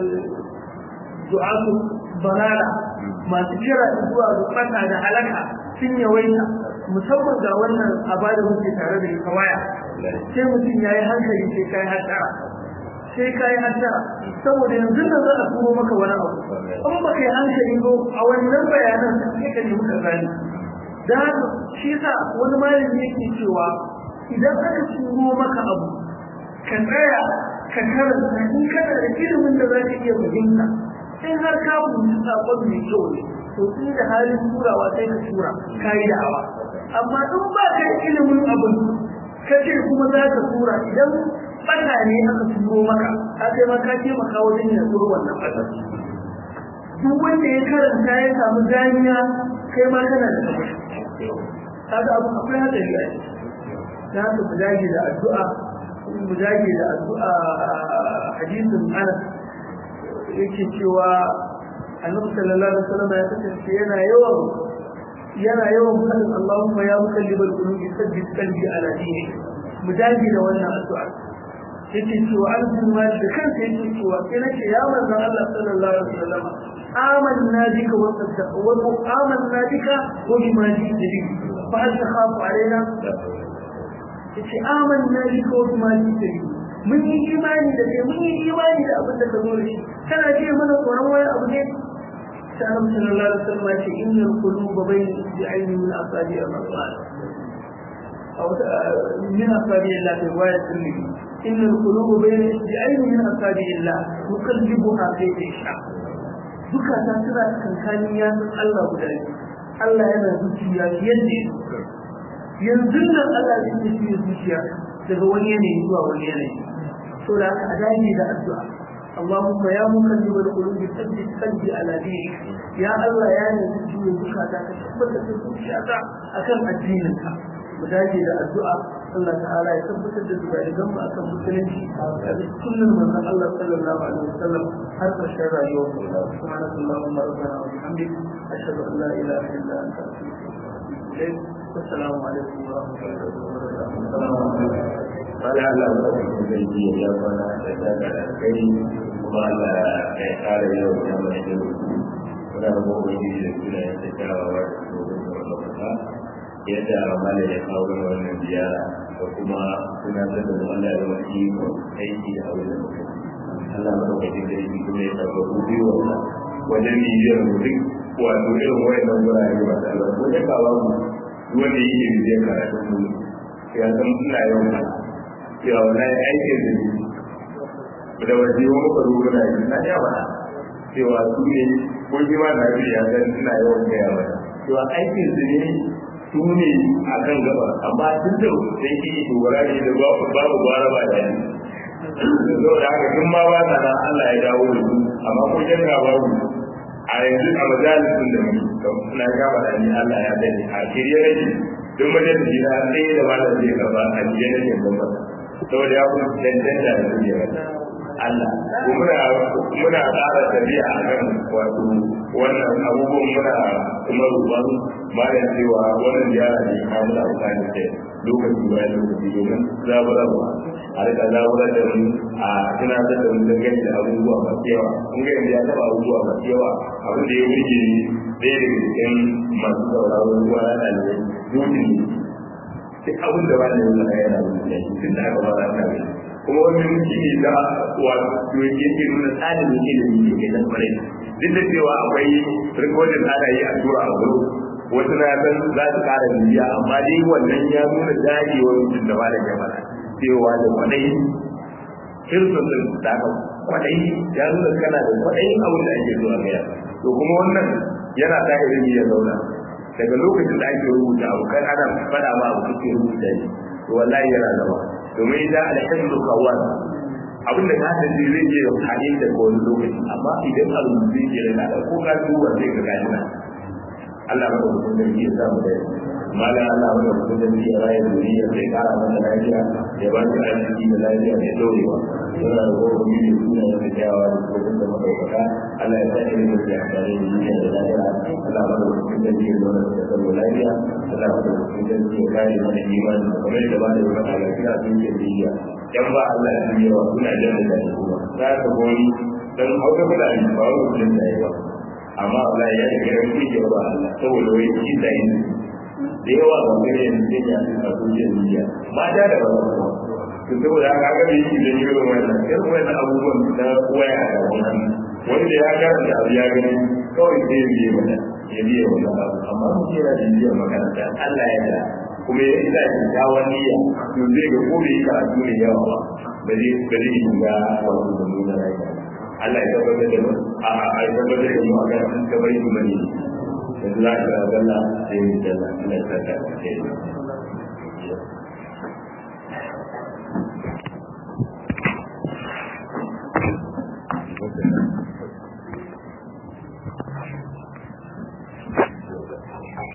du'atu balala masu kira zuwa ga fata da halaka sun yawaita musamman ga wannan abada muke tare da ita waya sai mutum ya yi hankali sai kai hattara sai kai hattara saboda yanzu da za a turo maka wani abu in ba kai hankali ba a wannan bayanan sai ka nemi ka gani da haka shi yasa wani malami yake cewa idan aka turo maka abu ka tsaya ka karanta in kana da ilimin da za ka iya fahimta in har ka fahimci sakon mai kyau ne to in da halin turawa sai ka tura ka yi da'awa amma in ba ka da ilimin abin ka ce kuma za ka tura idan bata ne aka turo maka ka kai ma ka taimaka wajen ya turo wannan bata duk wanda ya karanta ya samu ganiya kai ma kana da kaga abu akwai hadari a ciki ta haka mu dage da addu'a mu dage da addu'a hadisin Anas yake cewa Annabi sallallahu alaihi wasallam ya kasance yana yawan yana yawan fadin Allahumma ya mukallibal qulubi sabbit qalbi ala dinik mu dage da wannan addu'a yake cewa an kuma da kansa yake cewa sai nace ya manzon Allah sallallahu alaihi wasallam amanna bika wa saddaqa wa amanna bika wa bima ji'ta bihi fa hal takhafu alaina yace amanna bika wa bima ji'ta bihi mun yi imani da kai mun yi imani da abin da ka zo da shi kana ce mana tsoron wani abu ne sai Annabi sallallahu alaihi wasallam ya ce innal quluba bayna isbi'aini min asabi'i ar-rahman أو من أصابع الله في رواية الترمذي إن القلوب بين إصبعين من أصابع الله يقلبها كيف يشاء duka ta suna kankanin yatsun Allah guda biyu Allah yana zuciya yadda yanzu nan Allah zai tafi zuciya daga wani yanayi zuwa wani yanayi so da haka a dage da addu'a اللهم يا مقلب القلوب ثبت قلبي على دينك يا الله يا نبي زكاتا كتبت zuciyata akan addininka mu dage da addu'a Allah ta'ala ya tabbatar da zubairan mu akan musulunci da sunan manzon Allah sallallahu alaihi wasallam har ƙarshen rayuwar mu subhanallahi wa rabbana wa bihamdik ashhadu an la ilaha illa anta astaghfiruka wa atubu ilayk assalamu alaikum wa rahmatullahi wa barakatuh Wani Allah ba su zai ji ya kwana da daga da kai kuma Allah ya kare yau ya mai da Muna da gobe da suna ya ta kyawawa da gobe da wata yadda mala ya kawo mana wannan ziyara da kuma tunatar da mu Allah ya zama iko aiki da abin da muka Allah ya dauka da shi kuma ya tabbata biyu wannan wajen bibiyar mu duk wato irin wayannan gurare ba ta Allah ko da kawo mu duk wanda yake bibiyar karatun mu ya san ina yawan haka cewa wannan aikin da da waje wa muka rubuta na yi na ya bada cewa su ne ko shi ma na ya san ina yawan gaya mata cewa aikin su ne su ne a kan gaba amma tun da sai ki dogara ne da babu gwara ba da yanzu saboda haka tun ma ba na Allah ya dawo da su amma ko janna babu a yanzu a majalisun da muke na ga ba ni Allah ya dade a shirye nake duk majalisi na sai da malam zai gaba a shirye nake gaba saboda ya kuma danganta da su ne Allah muna muna tsara tafiya a kan wato wannan abubuwan muna kuma ruban bayan cewa wannan ziyara ne a muna bukani da lokaci bayan lokaci domin zaburarwa a rika zaburar da mu a tunatar da mu dangane da abubuwa masu yawa kun ga yanzu ya taɓa abubuwa masu yawa abin da ya wuce ɗaya daga cikin masu sauraron ruwa na ɗalibai dole ne duk abin da ba da yanzu a yana wuce tun da aka ba da ɗalibai kuma wani mutum ne da wato yake nuna tsarin ilimi ne ke nan kwarai duk da cewa akwai rikodin ana yi a tura a gudu wasu na san za su kara bibiya amma dai wannan ya nuna dajewar mutum da ba da jama'a cewa da kwaɗayi hirsun da aka kwaɗayi ya nuna kana da kwaɗayin abin da ake zuwa gaya to kuma wannan yana sa ilimi ya zauna daga lokacin da ake rubuta abu kan ana faɗa ma abu kake rubuta shi to wallahi yana zama domin idan alhamdu kawwan abin da ka san zai je ya hade da wani lokaci amma idan abu zai je da kada ko ka duba sai ka gani na Allah ba ku da shi ya samu da mala Allah ba ku da shi ya rayu duniya sai kara masa lafiya ya ba shi arziki da lafiya mai dorewa yana da gobe ne da suna da kyawa da kuma da madaukaka Allah ya sa irin da ya kare duniya da lafiya Allah ba ku da shi ya zauna da tsaro lafiya Allah ba ku da shi ya kare mana imani kamar da ba da wata lafiya sun ke duniya yan ba Allah ya yi yawa suna jan da shi kuma za ka goni dan hauka fada ne ba wani kudin da yawa amma Allah ya yi garin kuke ba Allah saboda wai shi da yin da yawa ba kai yin da ya fi a duniya duniya mata da ba to saboda haka ga bi shi da yi irin wannan irin wannan abubuwan da waya da wannan wanda ya karanta abu ya gani kawai sai ya biye mana ya biye wannan abu amma mu kira da biye makaranta Allah ya da kuma ya isa kyakkyawan niyya to zai ga ko bai karatu ne yawa ba ba zai ba zai shiga wato da nuna rayuwa Allah ya tabbatar da mu a a ya tabbatar da mu a kan sun ka bari mu ne da za ka ga Allah sai mu dalla Allah ya saka sai